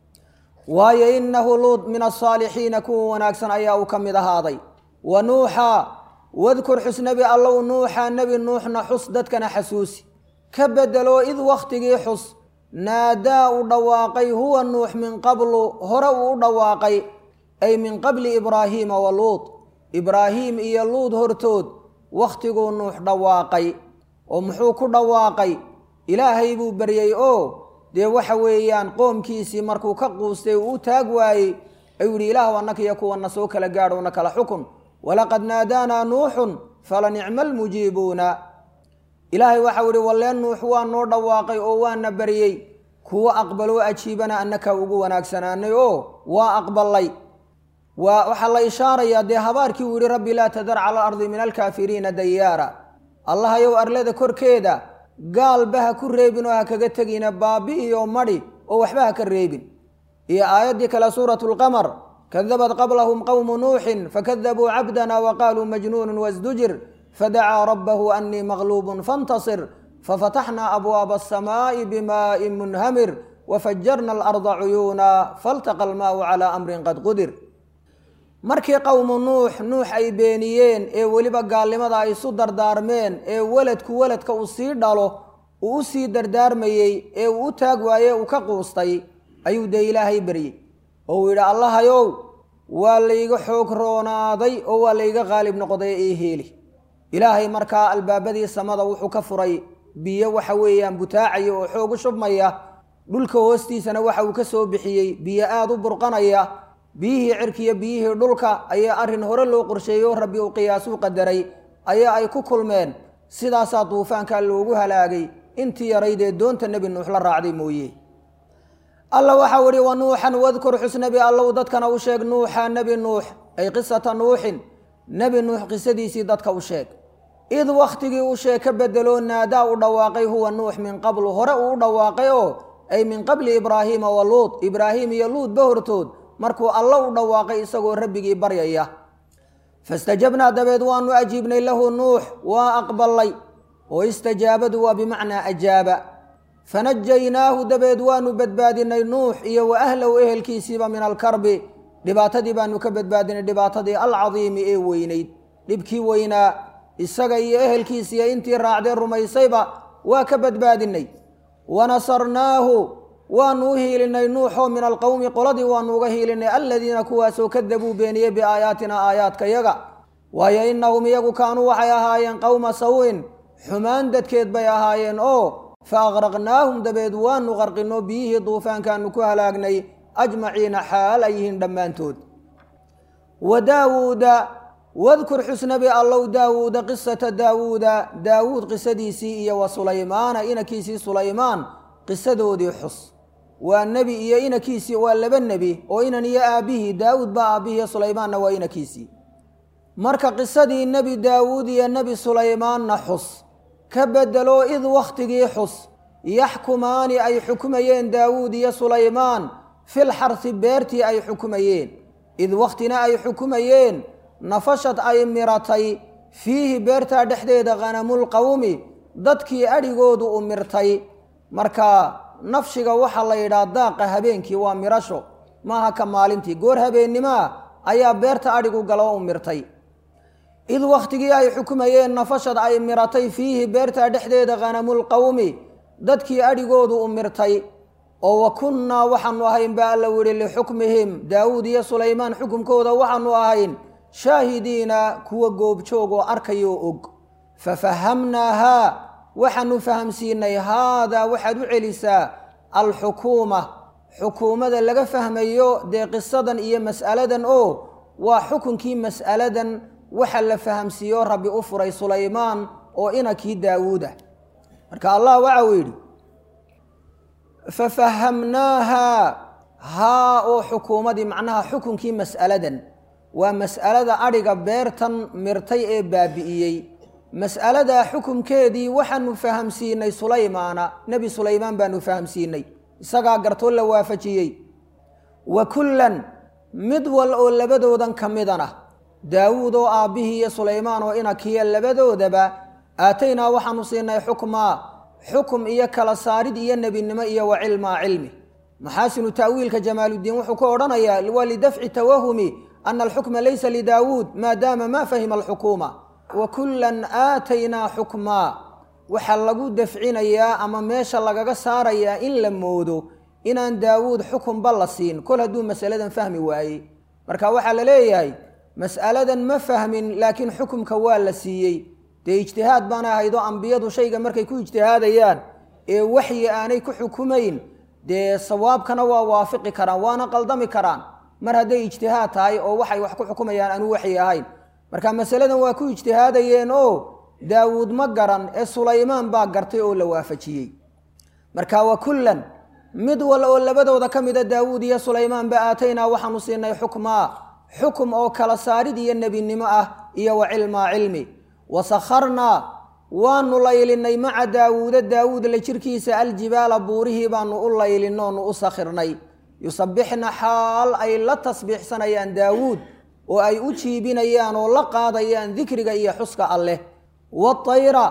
waayo innahu luut min asaalixiina kuwa wanaagsan ayaa uu ka mid ahaaday wa nuuxa wadkur xus nebi allow nuuxa nebi nuuxna xus dadkana xasuusi ka bedelo id wakhtigii xus naadaa u dhawaaqay huwa nuux min qablu hore uu u dhawaaqay ay min qabli ibraahiima wa luut ibraahiim iyo luud hortood wakhtiguu nuux dhawaaqay oo muxuu ku dhawaaqay ilaahay buu baryey oo dee waxa weeyaan qoomkiisii markuu ka quustay uu u taag waayey ayuu yihi ilaahw annakiyo kuwana soo kala gaadhow na kala xukun walaqad naadaanaa nuuxun fala nicma almujiibuuna ilaahay waxau ihi walleen nuux waa noo dhawaaqay oo waana baryey kuwo aqbaloo ajiibana annaka ugu wanaagsanaanay oo waa aqbalay waa waxaa la ishaarayaa dee habaarkii uu yihi rabbi laa tadar cala alardi min alkaafiriina dayaara allahayow arlada korkeeda gaalba ha ku reebin oo ha kaga tegina baabi'iyo madhi oo waxba ha ka reebin iyo aayaddii kale suuratu lqamar kadabat qablahum qowmu nuuxin fakadabuu cabdana wa qaaluu majnuunun wasdujir fadacaa rabbahu annii maqluubun fantasir fafataxnaa abwaaba asamaa'i bimaa'in munhamir wafajarna alarda cuyuuna faltaqa almaa'u calaa amrin qad qudir markii qowmu nuux nuux ay beeniyeen ee weliba gaalnimada ay isu dardaarmeen ee weladku weladka uu sii dhalo uu u sii dardaarmayey ee uu u taag waaye uu ka quustay ayuu dee ilaahay beryey oo uu yidhi allahayow waa layga xoog roonaaday oo waa layga qaalib noqday ee heeli ilaahay markaa albaabadii samada wuxuu ka furay biyo waxa weeyaan butaacaya oo xoog u shubmaya dhulka hoostiisana waxa uu ka soo bixiyey biyo aada u burqanaya biyihii cirkiyo biyihii dhulka ayaa arrin hore loo qorsheeyey oo rabbi uu qiyaasuu qadaray ayaa ay ku kulmeen sidaasaa duufaanka loogu halaagay intii yaraydee doonta nebi nuux la raacday mooye alla waxau ihi wa nuuxan wadkur xusnabi allow dadkana u sheeg nuuxa nebi nuux ay qisata nuuxin nebi nuux qisadiisii dadka u sheeg id wakhtigii u sheeg ka bedeloo naadaa u dhawaaqay huwa nuux min qablu hore uu u dhawaaqay oo ay min qabli ibraahiima wa luud ibraahim iyo luudba hortood markuu allo u dhawaaqay isagoo rabbigii baryaya fastajabnaa dabeed waanu ajiibnay lahu nuux waa aqbalay oo istajaabadu waa bimacnaa ajaaba fanajaynaahu dabeed waanu badbaadinay nuux iyo wa ahlahu ehelkiisiiba min alkarbi dhibaatadii baanu ka badbaadinay dhibaatadii alcadiimi ee weynayd dhibkii weynaa isaga iyo ehelkiisiiyo intii raacdee rumaysayba waa ka badbaadinay wanasarnaahu waanu u hiilinay nuuxoo min alqowmi qoladii waanu uga hiilinay aladiina kuwaasoo kadabuu beeniyey biaayaatina aayaadkayaga waayo innahum iyagu kaanuu waxay ahaayeen qowma sawin xumaan dadkeed bay ahaayeen oo fa aqraqnaahum dabeed waanu qarqinoo biyihii duufaankaanu ku halaagnay ajmaciina xaal ay yihiin dhammaantood wa daawuuda wadkur xusnabi allow daawuuda qisata daawuuda daawuud qisadiisii iyo wa sulaymaana inankiisii sulaymaan qisadoodii xus waa nebi iyo inankiisii waa laba nebi oo inan iyo aabbihii daawuud baa aabbihii sulaymaanna waa inankiisii marka qisadii nebi daawuud iyo nebi sulaymaanna xus ka bedelo id wakhtigii xus yaxkumaani ay xukumayeen daawuud iyo sulaymaan fil xarsi beertii ay xukumayeen id wakhtina ay xukumayeen nafashad ay miratay fiihi beertaa dhexdeeda khanamulqowmi dadkii adhigoodu u mirtay marka nafshiga waxaa la yidhaha daaqa habeenkii waa mirasho maaha ka maalintii goor habeennimaa ayaa beerta adhigu galo u mirtay id wakhtigii ay xukumayeen nafashad ay miratay fiihi beerta dhexdeeda khanamulqowmi dadkii adhigoodu u mirtay oo wa kunnaa waxaanu ahayn baa alla widhi lixukmihim daawuud iyo sulaymaan xukumkooda waxaanu ahayn shaahidiina kuwa goobjoog oo arkayoo og fafahamnaahaa waxaanu fahamsiinay haadaa waxaad u celisaa alxukuuma xukuumada laga fahmayo dee qisadan iyo mas'aladan oo waa xukunkii mas'aladan waxa la fahamsiiyo rabbi u furay sulaymaan oo inankii daawuuda marka allah waxa uu yidhi fafahamnaahaa haa oo xukuumadii macnaha xukunkii mas'aladan waa mas'alada adhiga beertan mirtay ee baabi'iyey mas'aladaa xukumkeedii waxaanu fahamsiinay sulaymaana nebi sulaymaan baanu fahamsiinay isagaa gartoo la waafajiyey wa kullan mid wal oo labadoodan ka midana daawuud oo aabbihii iyo sulaymaan oo inakiya labadoodaba aataynaa waxaanu siinay xukmaa xukum iyo kala saarid iyo nebinimo iyo wa cilmaa cilmi maxaasinu ta'wiilka jamaaluddiin wuxuu ka odhanayaa waa lidafci tawahumi ana alxukma laysa lidaawuud maadaama ma fahima alxukuuma wa kullan aataynaa xukmaa waxaa lagu dafcinayaa ama meesha lagaga saarayaa in la moodo inaan daawuud xukunba la siin kol hadduu masaladan fahmi waayey marka waxaa la leeyahay mas'aladan ma fahmin laakiin xukumka waa la siiyey dee ijtihaad baana ahayd oo ambiyadu shayga markay ku ijtihaadayaan ee waxyi aanay ku xukumayn dee sawaabkana waa waafiqi karaan waana qaldami karaan mar hadday ijtihaad tahay oo waxay wax ku xukumayaan aanu waxyi ahayn marka masaladan waa ku ijtihaadayeen oo daawuud ma garan ee sulaymaan baa gartay oo la waafajiyey marka wa kullan mid wal oo labadooda ka mida daawuud iyo sulaymaanba aataynaa waxaanu siinay xukmaa xukum oo kala saarid iyo nebinimo ah iyo wa cilmaa cilmi wa sakharnaa waanu laylinay maca daawuuda daawuud la jirkiisa aljibaala buurihii baanu u laylinnoonu u sakhirnay yusabbixna xaal ay la tasbiixsanayaan daawuud oo ay u jiibinayaan oo la qaadayaan dikriga iyo xuska alleh watayra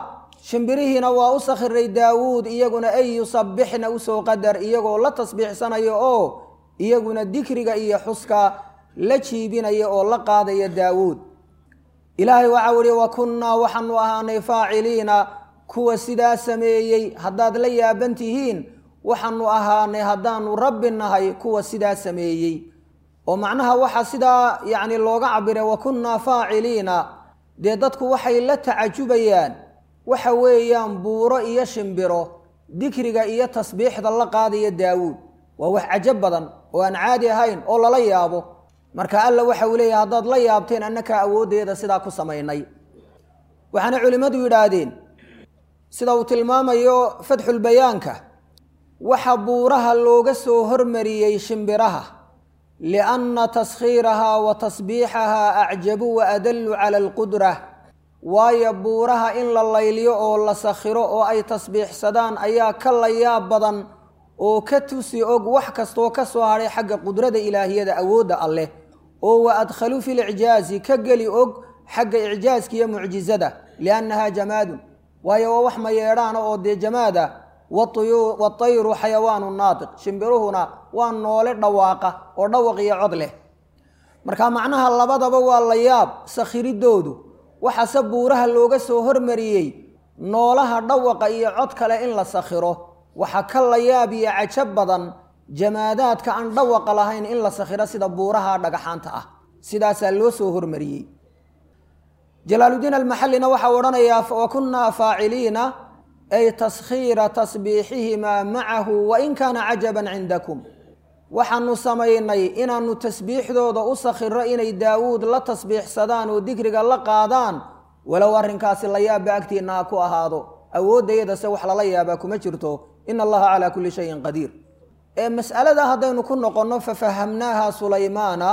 shimbirihiina waa u sakhiray daawuud iyaguna ay yusabbixna usoo qadar iyagoo la tasbiixsanaya oo iyaguna dikriga iyo xuska la jiibinaya oo la qaadaya daawuud ilaahay waxau ihi wa kunnaa waxaanu ahaanay faaciliina kuwa sidaa sameeyey haddaad la yaaban tihiin waxaanu ahaanay haddaanu rabbi nahay kuwa sidaa sameeyey oo macnaha waxaa sidaa yacni looga cabiray wa kunnaa faaciliina dee dadku waxay la tacajubayaan waxa weeyaan buuro iyo shimbiro dikriga iyo tasbiixda la qaadaya daawuud waa wax cajab badan oo aan caadi ahayn oo lala yaabo marka alla waxa uu leeyahay haddaad la yaabteen annakaa awooddeeda sidaa ku samaynay waxaana culimmadu yidhaahdeen sida uu tilmaamayo fatxulbayaanka waxa buuraha looga soo hormariyey shimbiraha lianna taskhiirahaa wa tasbiixahaa acjabu wa adallu cala alqudra waayo buuraha in la layliyo oo la sakhiro oo ay tasbiixsadaan ayaa ka layaab badan oo ka tusi og wax kastoo ka soo hadhay xagga qudrada ilaahiyada awoodda alleh oo wa adkhaluu fi licjaazi ka geli og xagga icjaaska iyo mucjizada liannahaa jamaadun waayo waa wax mayeedhaana oo dee jamaada watayru xayawaanu naatiq shimbiruhuna waa noole dhawaaqa oo dhawaq iyo cod leh marka macnaha labadaba waa la yaab sakhiridoodu waxaase buuraha looga soo hormariyey noolaha dhawaqa iyo cod kale in la sakhiro waxaa ka la yaab iyo cajab badan jamaadaadka aan dhawaqa lahayn in la sakhiro sida buuraha dhagaxaanta ah sidaasaa loo soo hormariyey jalaaludiin almaxallina waxau odhanayaa wa kunnaa faaciliina ay taskhiira tasbiixihimaa macahu wain kaana cajaban cindakum waxaanu samaynay inaanu tasbiixdooda u sakhiro inay daawuud la tasbiixsadaan oo dikriga la qaadaan walow arrinkaasi la yaabba agtiinna ha ku ahaado awooddayadase wax lala yaabaa kuma jirto ina allaha calaa kulli shayin qadiir ee mas'alada haddaynu ku noqonno fafahamnaaha sulaymaana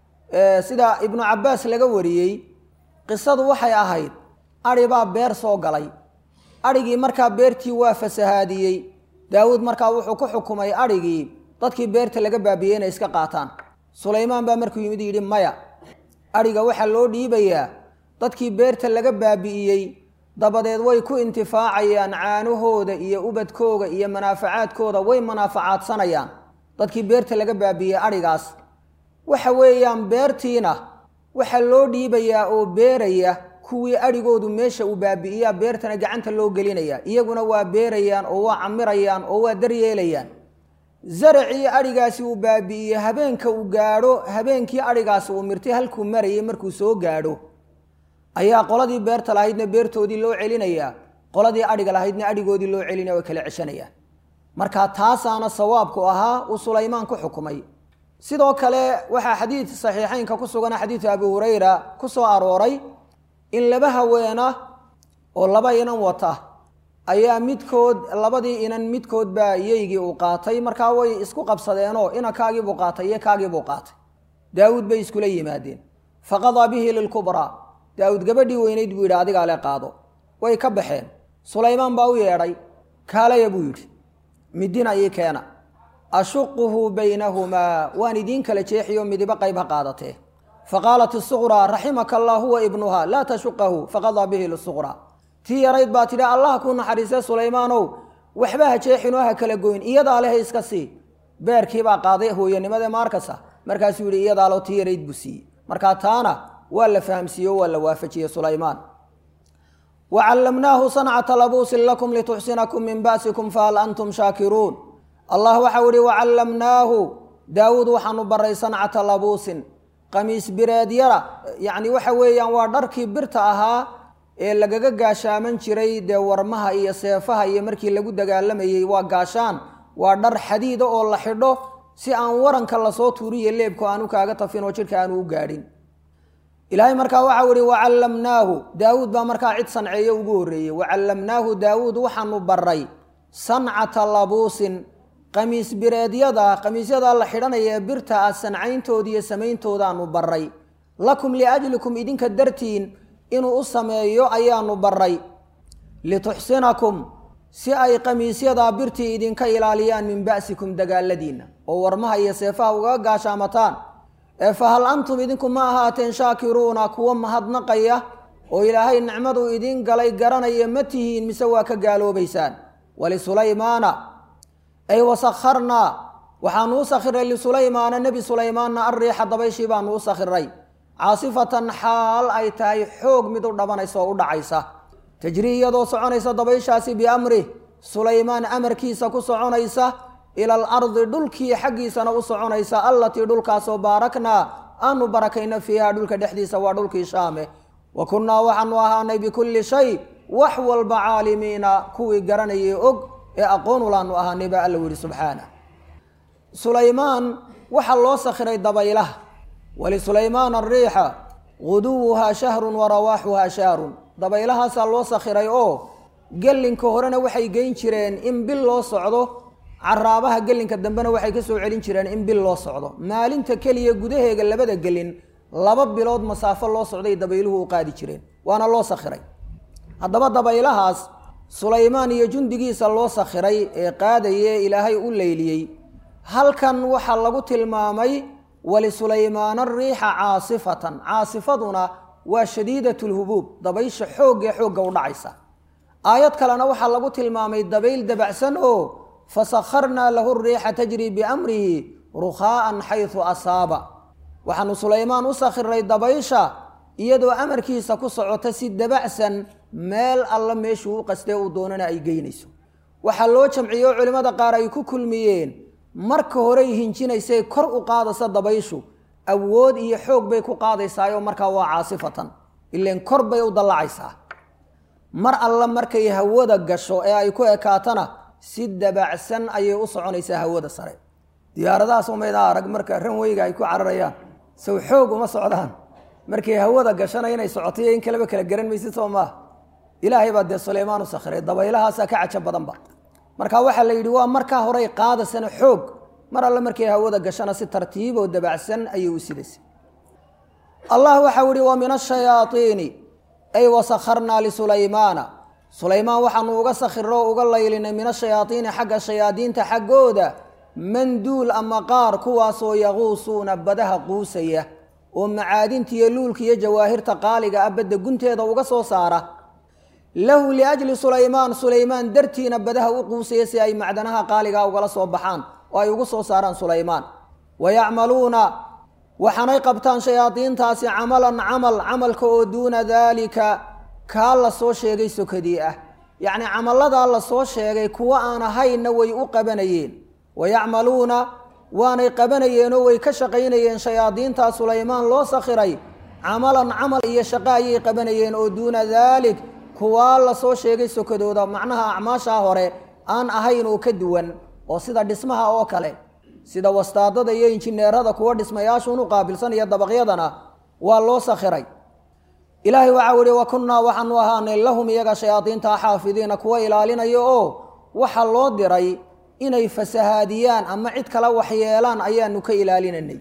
sida ibnu cabbaas laga wariyey qisadu waxay ahayd adhi baa beer soo galay adhigii markaa beertii waa fasahaadiyey daawuud markaa wuxuu ku xukumay adhigii dadkii beerta laga baabiyey inay iska qaataan sulaymaan baa markuu yimid yidhi maya adhiga waxaa loo dhiibayaa dadkii beerta laga baabi'iyey dabadeed way ku intifaacayaan caanahooda iyo ubadkooga iyo manaafacaadkooda way manaafacaadsanayaan dadkii beerta laga baabi'iyey adhigaas waxa weeyaan beertiina waxaa loo dhiibayaa oo beeraya kuwii adhigoodu meesha uu baabi'iyaa beertana gacanta loo gelinaya iyaguna waa beerayaan oo waa camirayaan oo waa daryeelayaan zaracii adhigaasi uu baabi'iyey habeenka uu gaadho habeenkii adhigaasi uu mirtay halkuu marayay markuu soo gaadho ayaa qoladii beerta lahaydna beertoodii loo celinayaa qoladii adhiga lahaydna adhigoodii loo celinaya way kala ceshanayaan marka taasaana sawaabku ahaa uu sulaymaan ku xukumay sidoo kale waxaa xadiid saxiixeynka ku sugan xadiidu abi hurayra ku soo arooray in laba haweena oo laba inan wata ayaa midkood labadii inan midkood baa yeygii uu qaatay markaa way isku qabsadeenoo ina kaagiibuu qaatay iyo kaagiibuu qaatay daawuud bay iskula yimaadeen faqadaa bihi lilkubraa daawuud gabadhii weynayd buu yidhi adigaa le qaado way ka baxeen sulaymaan baa u yeedhay kaalaya buu yidhi midina ii keena ashuquhu baynahumaa waan idiin kala jeexiyo midibo qayb ha qaadatee faqaalat isuqraa raximaka allah huwa ibnuha laa tashuqahu faqadaa bihi lisuqraa tii yarayd baa tidhi allah kuu naxariisee sulaymaanow waxba ha jeexinoo ha kala goyn iyadaa lehe iska sii beerkiibaa qaaday hooyanimade maarkasa markaasuu yidhi iyadaalo tii yarayd buu siiyey markaa taana waa la fahamsiiye o waa la waafajiyey sulaymaan wa callamnaahu sancata labuusin lakum lituxsinakum min ba'sikum fahal antum shaakiruun allah waxau ihi wacallamnaahu daawuud waxaanu baray sancata labuusin qamiis bireedyada yacni waxa weeyaan waa dharkii birta ahaa ee lagaga gaashaaman jiray dee warmaha iyo seefaha iyo markii lagu dagaalamayey waa gaashaan waa dhar xadiida oo la xidho si aan waranka lasoo tuuriyo leebku aanu kaaga tafin oo jidhka aanu u gaadhin ilaahay markaa waxau ihi wacallamnaahu daawuud baa markaa cid sanceeyo ugu horreeyey wacallamnaahu daawuud waxaanu baray sancata labuusin qamiis bireedyada qamiisyada la xidhanaya ee birta ah sancayntooda iyo samayntoodaaanu baray lakum liajlikum idinka dartiin inuu u sameeyo ayaanu baray lituxsinakum si ay qamiisyadaa birtii idinka ilaaliyaan min ba'sikum dagaaladiinna oo warmaha iyo seefaha ugaga gaashaamataan ee fa hal antum idinku ma ahaateen shaakiruuna kuwa mahadnaqaya oo ilaahay nicmaduu idiin galay garanaya ma tihiin mise waa ka gaaloobaysaan wlisulaymaana ay wasakharnaa waxaanu u sakhiray lisulaymaana nebi sulaymaanna alriixa dabayshii baanu u sakhiray caasifatan xaal ay tahay xoog mid u dhabanaysa oo u dhacaysa tajrii iyadoo soconaysa dabayshaasi biamrih sulaymaan amarkiisa ku soconaysa ila alardi dhulkii xaggiisana u soconaysa allatii dhulkaasoo baaraknaa aanu barakayna fiiha dhulka dhexdiisa waa dhulkii shaame wa kunnaa waxaanu ahaanay bikulli shay wax walba caalimiina kuwii garanayay og ee aqoon ulaanu ahaanay baa alla yihi subxaana sulaymaan waxaa loo sakhiray dabaylaha wlisulaymaan ariixa guduwuhaa shahrun wa rawaaxuhaa shahrun dabaylahaasaa loo sakhiray oo gelinka horena waxay geyn jireen in bil loo socdo caraabaha gelinka dambena waxay ka soo celin jireen in bil loo socdo maalinta keliya gudaheega labada gelin laba bilood masaafo loo socday dabayluhu u qaadi jireen waana loo sakhiray haddaba dabaylahaas sulaymaan iyo jundigiisa loo sakhiray ee qaadaye ilaahay u leyliyey halkan waxaa lagu tilmaamay wlisulaymaana ariixa caasifatan caasifaduna waa shadiidat lhubuub dabaysha xoogee xoogga u dhacaysa aayad kalena waxaa lagu tilmaamay dabayl dabacsan oo fasakharnaa lahu riixa tajri biamrihi rukhaa'an xaysu asaaba waxaanu sulaymaan u sakhiray dabaysha iyadoo amarkiisa ku socota si dabacsan meel alla meeshuu u qastee uu doonana ay geynayso waxaa loo jamciyey oo culimmada qaar ay ku kulmiyeen marka horey hinjinaysay kor u qaadaysa dabayshu awood iyo xoog bay ku qaadaysaayoo markaa waa caasifatan ileen kor bay u dallacaysaa mar alla markay hawada gasho ee ay ku ekaatana si dabacsan ayay u soconaysaa hawada sare diyaaradahaas umaydaa arag marka ranweyga ay ku cararayaan sow xoog uma socdaan markay hawada gashana inay socotayo in kaleba kala garan maysid soo maaha ilaahay baa dee sulaymaan u sakhiray dabaylahaasaa ka cajo badanba marka waxaa la yidhi waa markaa horey qaadasana xoog mar alle markay hawada gashana si tartiiboo dabacsan ayay u sidaysay allah waxau yihi wa min ashayaaiini ay wasakharnaa lisulaymaana sulaymaan waxaanu uga sakhiro uga laylinay min ashayaaiini xagga shayaadiinta xaggooda manduul ama qaar kuwaasoo yaquusuuna badaha quusaya oo macaadinta iyo luulka iyo jawaahirta qaaliga ah badda gunteeda uga soo saara lahu liajli sulaymaan sulaymaan dartiina badaha u quusaya si ay macdanaha qaaligaa ugala soo baxaan oo ay ugu soo saaraan sulaymaan wa yacmaluuna waxaanay qabtaan shayaadiintaasi camalan camal camalka oo duuna daalika kaa la soo sheegay sokadii ah yacni camalladaa la soo sheegay kuwo aan ahaynna way u qabanayeen wa yacmaluuna waanay qabanayeenoo way ka shaqaynayeen shayaadiintaa sulaymaan loo sakhiray camalan camal iyo shaqo ayay qabanayeen oo duuna daalik kuwaa la soo sheegay sokadooda macnaha acmaashaa hore aan ahayn oo ka duwan oo sida dhismaha oo kale sida wastaadada iyo injineerada kuwa dhismayaashuun u qaabilsanaya dabaqyadana waa loo sakhiray ilaahay waxau ihi wa kunnaa waxaanu ahaanay lahum iyaga shayaadiinta xaafidiina kuwa ilaalinaya oo waxa loo diray inay fasahaadiyaan ama cid kale waxyeelaan ayaanu ka ilaalinanay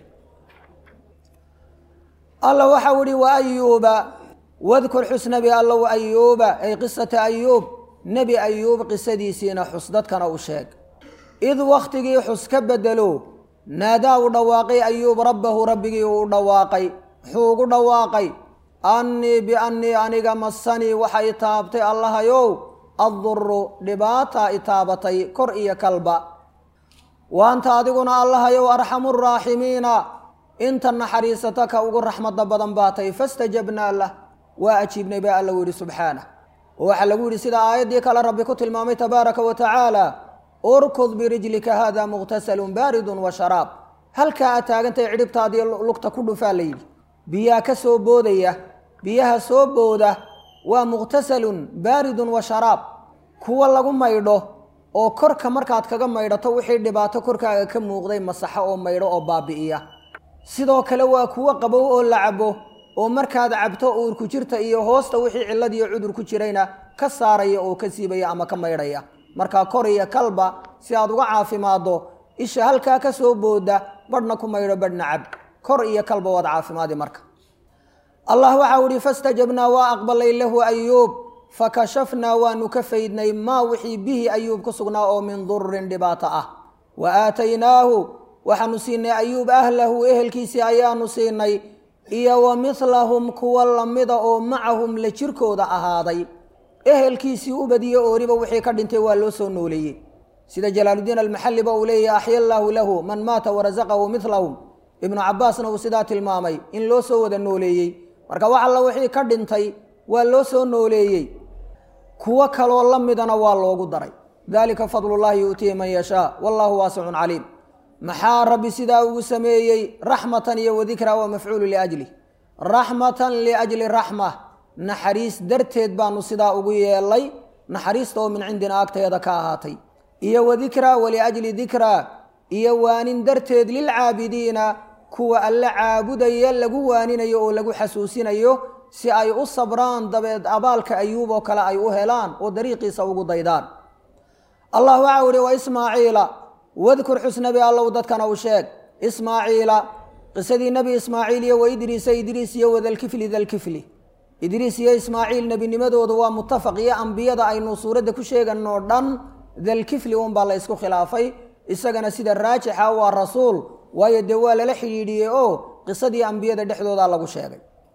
alla waxau ihi wa ayuuba wadkur xus nebi allow ayuuba ay qisata ayuub nebi ayuub qisadiisiina xus dadkana u sheeg id wakhtigii xus ka bedelo naadaa u dhawaaqay ayuub rabbahu rabbigii uu u dhawaaqay muxuu ugu dhawaaqay annii biannii aniga masanii waxa i taabtay allahayow adduru dhibaata i taabatay kor iyo kalba waanta adiguna allahayow arxamu raaximiina inta naxariisata ka ugu raxmada badan baatay fastajabnaa lah waa ajiibnay baa alla yihi subxaanah oo waxaa lagu yidhi sida aayaddii kale rabbi ku tilmaamay tabaaraka wa tacaala urkud birijlika hada muqtasalun baaridun wa sharaab halkaa aad taagantay cidhibtaadii lugta ku dhufaa la yidhi biyaa ka soo boodaya biyaha soo booda waa muqtasalun baaridun wa sharaab kuwa lagu maydho oo korka markaad kaga maydhato wixii dhibaato korkaaga ka muuqday masaxo oo maydho oo baabi'iya sidoo kale waa kuwo qabow oo la cabo oo markaad cabto uurku jirta iyo hoosta wixii cillad iyo cudur ku jirayna ka saaraya oo ka siibaya ama ka maydhaya markaa kor iyo kalba si aad uga caafimaaddo isha halkaa ka soo booda badhna ku maydho badhna cab kor iyo kalba waad caafimaadi marka allah waxau ihi fastajabnaa waa aqbalay lahu ayuub fakashafnaa waanu ka faydnay maa wixii bihi ayuub ku sugnaa oo min dururin dhibaato ah wa aataynaahu waxaanu siinay ayuub ahlahu ehelkiisii ayaanu siinay iyo wa midlahum kuwa lamida oo macahum la jirkooda ahaaday ehelkiisii u badiye ooriba wixii ka dhintay waa loo soo nooleeyey sida jalaaludiin almaxalliba uu leeyahy axya allaahu lahu man maata warasaqahu midlahum ibnu cabaasna uu sidaa tilmaamay in loo soo wada nooleeyey marka wax alla wixii ka dhintay waa loo soo nooleeyey kuwo kaloo la midana waa loogu daray dalika fadlullahi yu'tiihi man yashaa wallahu waasicun caliim maxaa rabbi sidaa ugu sameeyey raxmatan iyo wadikraa waa mafcuulu liajlih raxmatan liajli raxma naxariis darteed baanu sidaa ugu yeelay naxariista oo min cindina agteeda ka ahaatay iyo wadikraa waliajli dikraa iyo waanin darteed lilcaabidiina kuwa alle caabudaya lagu waaninayo oo lagu xasuusinayo si ay u sabraan dabeed abaalka ayuub oo kale ay u helaan oo dariiqiisa ugu daydaan allah waxau ihi wa ismaaciila wadkur xusnabi allow dadkana u sheeg ismaaciila qisadii nebi ismaaciil iyo wa idriisa idriis iyo wadalkifli dalkifli idriis iyo ismaaciil nebinimadoodu waa mutafaq iyo ambiyada aynu suuradda ku sheeganoo dhan dalkifli unbaa la ysku khilaafay isagana sida raajixa waa rasuul waayo dee waa lala xidhiidhiyey oo qisadii ambiyada dhexdooda lagu sheegay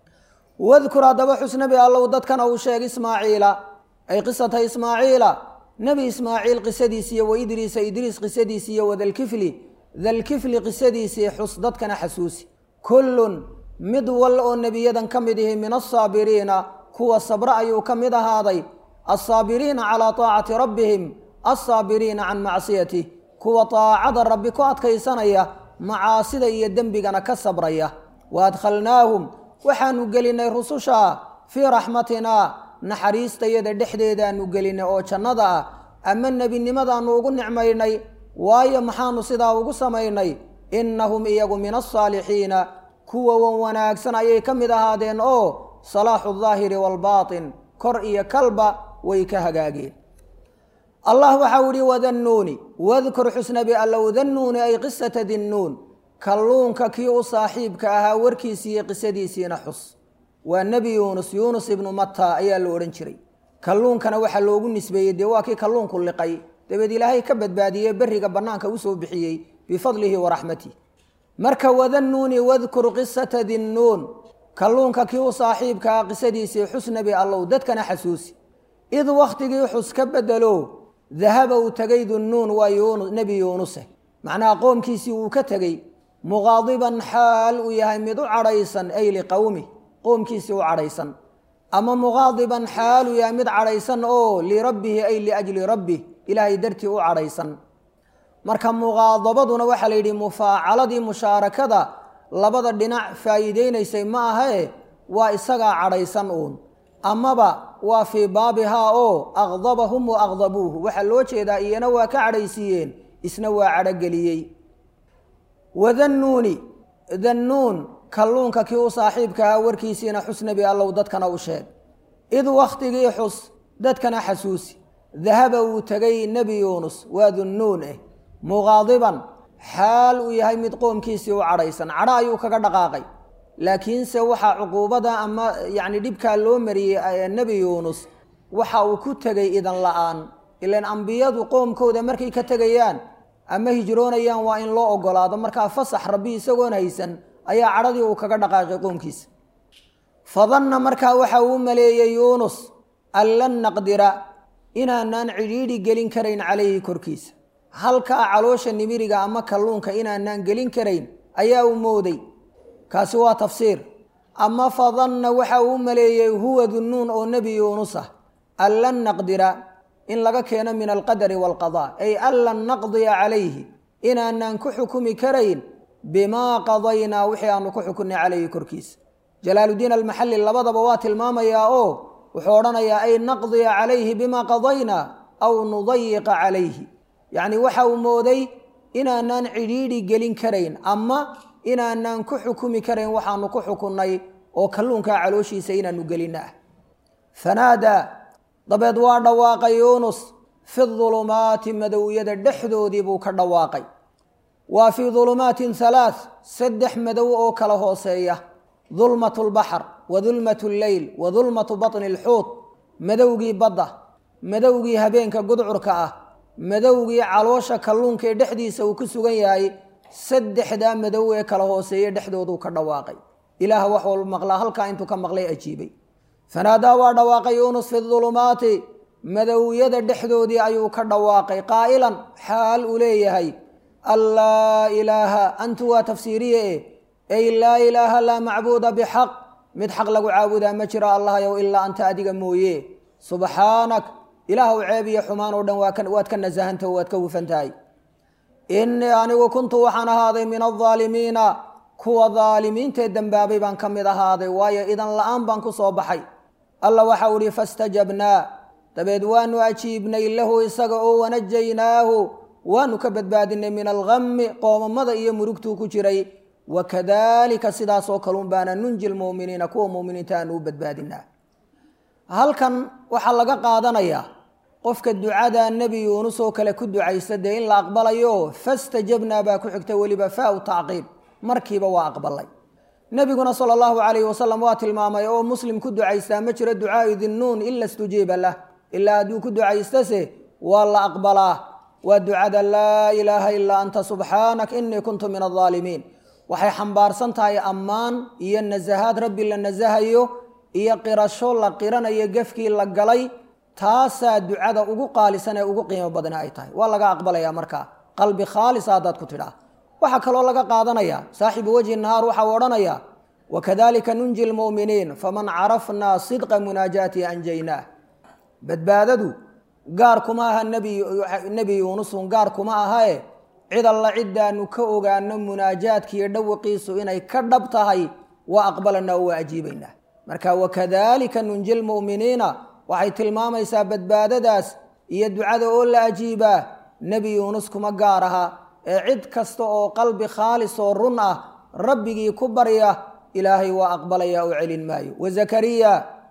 wadkur haddaba xusnabi allow dadkana uu sheeg ismaaciila ay qisata ismaaciila nebi ismaaciil qisadiisiiyo wa idriisa idriis qisadiisiiyo wadalkifli dalkifli qisadiisii xus dadkana xasuusi kullun mid wal oo nebiyadan ka mid ihi min asaabiriina kuwa sabre ayuu ka mid ahaaday alsaabiriina calaa taacati rabbihim alsaabiriina can macsiyatih kuwa taacada rabbi ku adkaysanaya macaasida iyo dembigana ka sabraya wa adkhalnaahum waxaanu gelinay rususha fii raxmatinaa naxariistayada dhexdeedaanu gelinay oo jannada ah ama nebinimadaanu ugu nicmaynay waayo maxaanu sidaa ugu samaynay innahum iyagu min alsaalixiina kuwa wan wanaagsan ayay ka mid ahaadeen oo salaaxu daahiri waalbaatin kor iyo kalba way ka hagaageen allah waxau ihi wadannuuni wadkur xusnabi allow dannuuni ay qisata dinnuun kalluunka kii u saaxiibka ahaa warkiisiiyo qisadiisiina xus waa nebi yuunus yuunus ibnu matta ayaa la odhan jiray kalluunkana waxaa loogu nisbeeyey dee waa kii kalluunku liqay dabeed ilaahay ka badbaadiyey berriga bannaanka usoo bixiyey bifadlihi wa raxmatih marka wadannuuni wadkur qisata dinnuun kalluunka kii u saaxiibka ah qisadiisii xus nebi allow dadkana xasuusi id wakhtigii xus ka bedelo dahaba uu tegay dunnuun waa yuunu nebi yuunuse macnaha qoomkiisii uu ka tegey muqaadiban xaal uu yahay mid u cadhaysan ay liqowmi qoomkiisii u cadhaysan ama muqaadiban xaal uu yahay mid cadhaysan oo lirabbihi ay liajli rabbih ilaahay dartii u cadhaysan marka muqaadabaduna waxaa la yidhi mufaacaladii mushaarakada labada dhinac faa'iideynaysay ma ahae waa isagaa cadhaysan uun amaba waa fii baabihaa oo aqdabahum wa aqdabuuhu waxaa loo jeedaa iyana waa ka cadhaysiiyeen isna waa cadhogeliyey wadannuuni dannuun kalluunka kii u saaxiibkahaa warkiisiina xus nebi allow dadkana u sheeg id wakhtigii xus dadkana xasuusi dahaba uu tegay nebi yuunus waa dunnuun eh muqaadiban xaal uu yahay mid qoomkiisii u cadhaysan cadho ayuu kaga dhaqaaqay laakiinse waxaa cuquubada ama yacni dhibkaa loo mariyey nebi yuunus waxa uu ku tegay idan la-aan ilaan ambiyadu qoomkooda markay ka tegayaan ama hijroonayaan waa in loo ogolaado markaa fasax rabbi isagoon haysan ayaa cadhadii uu kaga dhaqaaqay qoomkiisa fadanna markaa waxa uu maleeyey yuunus an lan naqdira inaanaan cidhiidhi gelin karayn calayhi korkiisa halkaa caloosha nimiriga ama kalluunka inaanaan gelin karayn ayaa uu mooday kaasi waa tafsiir ama fadanna waxa uu maleeyey huwa dunnuun oo nebi yuunus ah an lan naqdira in laga keeno min alqadari waalqadaa ay an lan naqdiya calayhi inaanaan ku xukumi karayn bimaa qadaynaa wixii aanu ku xukunnay calayhi korkiisa jalaaludiin almaxalli labadaba waa tilmaamayaa oo wuxuu odhanayaa ay naqdiya calayhi bimaa qadaynaa aw nudayiqa calayhi yacni waxa uu mooday inaanaan cidhiidhi gelin karayn ama inaanaan ku xukumi karayn waxaanu ku xukunnay oo kalluunkaa calooshiisa inaanu gelinna ah fanaadaa dabeed waa dhawaaqay yuunus fi dulumaati madowyada dhexdoodii buu ka dhawaaqay waa fii dulumaatin halaath saddex madow oo kala hooseeya dulmatu lbaxr wa dulmatu lleyl wa dulmatu batni alxuut madowgii badda madowgii habeenka gudcurka ah madowgii caloosha kalluunka ee dhexdiisa uu ku sugan yahay saddexdaa madow ee kala hooseeye dhexdooduu ka dhawaaqay ilaah wax walba maqlaa halkaa intuu ka maqlay ajiibay fanaadaa waa dhawaaqay yuunus fi dulumaati madowyada dhexdoodii ayuu ka dhawaaqay qaa'ilan xaal uu leeyahay an laa ilaaha antu waa tafsiiriye e ey laa ilaaha laa macbuuda bixaq mid xaq lagu caabudaa ma jiro allahayow ilaa anta adiga mooye subxaanak ilaahw ceeb iyo xumaan oo dhan waad ka nasahanta waad ka hufan tahay innii anigu kuntu waxaan ahaaday min aldaalimiina kuwa daalimiintee dembaabay baan ka mid ahaaday waayo idan la-aan baan ku soo baxay alla waxau ihi fastajabnaa dabeed waanu ajiibnay lahu isaga oo wanajaynaahu waanu ka badbaadinay min algami qoomamada iyo murugtuu ku jiray wakadalika sidaasoo kalun baana nunji lmuuminiina kuwa muuminiinta aanu u badbaadinaa halkan waxaa laga qaadanayaa qofka ducada nebi yuunus oo kale ku ducaysta dee in la aqbalayo fastajabnaa baa ku xigta weliba faau tacqiib markiiba waa aqbalay nebiguna sala allahu calayhi wasalam waa tilmaamay oo muslim ku ducaystaa ma jiro ducaau dinnuun ila stujiiba lah ilaa hadduu ku ducaystase waa la aqbalaa waa ducada laa ilaaha ilaa anta subxaanak inii kuntu min aldaalimiin waxay xambaarsan tahay ammaan iyo nasahaad rabbi la nasahayo iyo qirasho la qiranayo gefkii la galay taasaa ducada ugu qaalisan ee ugu qiimo badna ay tahay waa laga aqbalaya markaa qalbi khaalisa haddaad ku tidhaa waxaa kaloo laga qaadanaya saaxibu wajhi nahaar waxau odhanaya wakadalika nunji lmu'miniin faman carafnaa sidqa munaajaati anjaynaah badbaadadu gaar kuma aha nebi yuunusun gaar kuma ahae cid alla ciddaanu ka ogaano munaajaadkiiyo dhawaqiisu inay ka dhab tahay waa aqbalanaa oo waa ajiibaynaa marka wakadalika nunji lmu'miniina waxay tilmaamaysaa badbaadadaas iyo ducada oo la ajiibaa nebi yuunus kuma gaar aha ee cid kasta oo qalbi khaalis oo run ah rabbigii ku barya ilaahay waa aqbalaya oo celin maayo wazakariya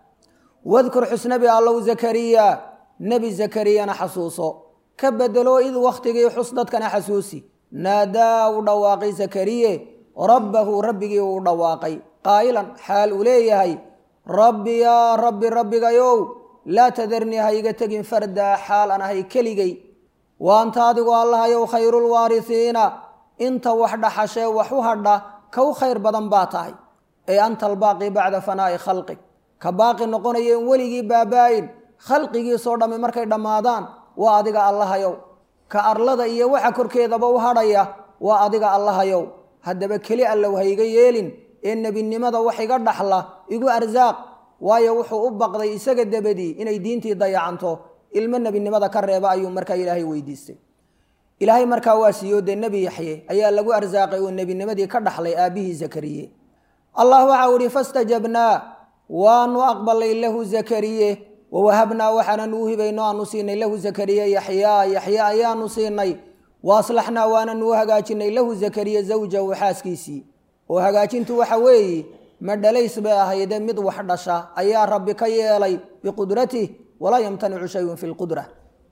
wadkur xusnabi allow zakariya nebi zakariyana xasuuso ka bedelo id wakhtigii xus dadkana xasuusi naadaa u dhawaaqay zakariye rabbahu rabbigii uu dhawaaqay qaa'ilan xaal uu leeyahay rabbi yaa rabbi rabbigayow laa tadarnii ha iga tegin fardaa xaal aan ahay keligay wa anta adigu allahayow khayrulwaarisiina inta wax dhaxashee wax u hadha ka u khayr badan baa tahay ee anta albaaqi bacda fanaa'i khalqig ka baaqi noqonaya in weligii baabaa-in khalqigiisoo dhammi markay dhammaadaan waa adiga allahayow ka arlada iyo waxa korkeedaba u hadhaya waa adiga allahayow haddaba keli allow ha iga yeelin ee nebinimada wax iga dhaxla igu arsaaq waayo wuxuu u baqday isaga dabadii inay diintii dayacanto ilmo nebinimada ka reeba ayuu markaa ilaahay weydiistay ilaahay markaa waa siiyo dee nebi yaxye ayaa lagu arsaaqay oo nebinimadii ka dhaxlay aabbihii zakariye allah waxau ihi fastajabnaa waanu aqbalay lahu zakariye wawahabnaa waxaananu u hibayno aanu siinay lahu zakariye yaxyaa yaxye ayaanu siinay wa aslaxnaa waananu u hagaajinay lahu zakariye zawjahu xaaskiisii oo hagaajintu waxa weeye ma dhalays bay ahayde mid wax dhasha ayaa rabbi ka yeelay biqudratih walaa yamtanicu shayun fi lqudra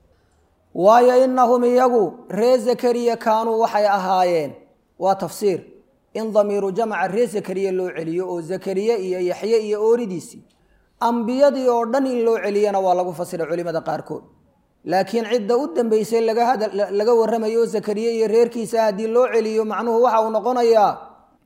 waayo inahum iyagu ree zakariya kaanuu waxay ahaayeen waa tafsiir in damiiru jamca ree zakariya loo celiyo oo zakariye iyo yaxye iyo ooridiisii ambiyadii oo dhan in loo celiyana waa lagu fasiray culimada qaarkood laakiin cidda u dambeysay laga warramayo zakariye iyo reerkiisa haddii loo celiyo macnuhu waxa uu noqonayaa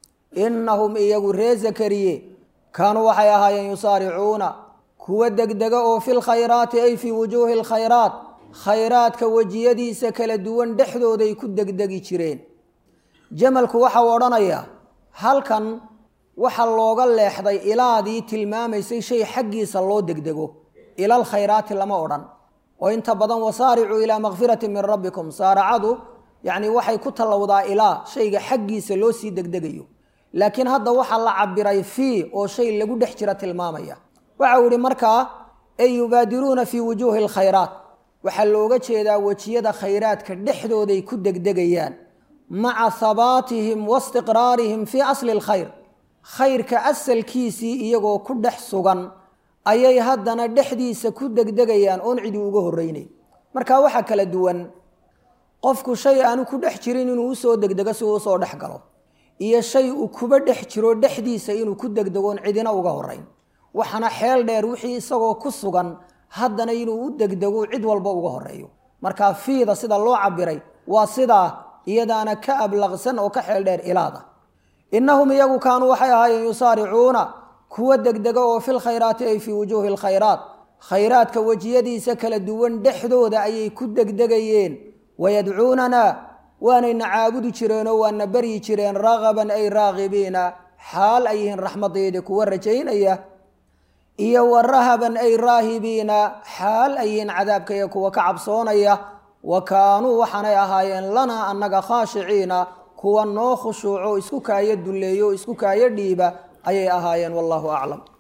inahum iyagu ree zakariye kaanuu waxay ahaayeen yusaaricuuna kuwa degdega oo fi lkhayraati ay fii wujuuhi lkhayraat khayraadka wejiyadiisa kala duwan dhexdooday ku degdegi jireen jamalku waxau odhanayaa halkan waxa looga leexday ilaadii tilmaamaysay shay xaggiisa loo degdego ilal khayraati lama odhan oo inta badan wasaaricuu ilaa makfirati min rabbikum saaracadu yacni waxay ku tallowdaa ilaa shayga xaggiisa loo sii degdegayo laakiin hadda waxaa la cabiray fii oo shay lagu dhex jira tilmaamaya waxau yihi markaa ay yubaadiruuna fii wujuuhi alkhayraat waxaa looga jeedaa wejiyada khayraadka dhexdooday ku degdegayaan maca habaatihim wa istiqraarihim fii asli lkhayr khayrka asalkiisii iyagoo ku dhex sugan ayay haddana dhexdiisa ku degdegayaan oon cidi uga horreynay marka waxaa kala duwan qofku shay aanu ku dhex jirin inuu usoo degdego si uu usoo dhex galo iyo shay uu kuba dhex jiro dhexdiisa inuu ku degdegoon cidina uga horeyn waxaana xeel dheer wixii isagoo ku sugan haddana inuu u degdego cid walba uga horeeyo markaa fiida sida loo cabiray waa sidaa iyadaana ka ablaqsan oo ka xeel dheer ilaada innahum iyagu kaanuu waxay ahaayeen yusaaricuuna kuwa degdega oo fil khayraati ay fii wujuuhi lkhayraat khayraadka wejiyadiisa kala duwan dhexdooda ayay ku degdegayeen wayadcuunana waanayna caabudi jireenoo waana baryi jireen ragaban ay raagibiina xaal ay yihiin raxmadayda kuwa rajaynaya iyo wa rahaban ay raahibiina xaal ay yihiin cadaabkaya kuwa ka cabsoonaya wa kaanuu waxaanay ahaayeen lanaa annaga khaashiciina kuwa noo khushuuco isku kaayo dulleeyo isku kaayo dhiiba ayay ahaayeen wallahu aclam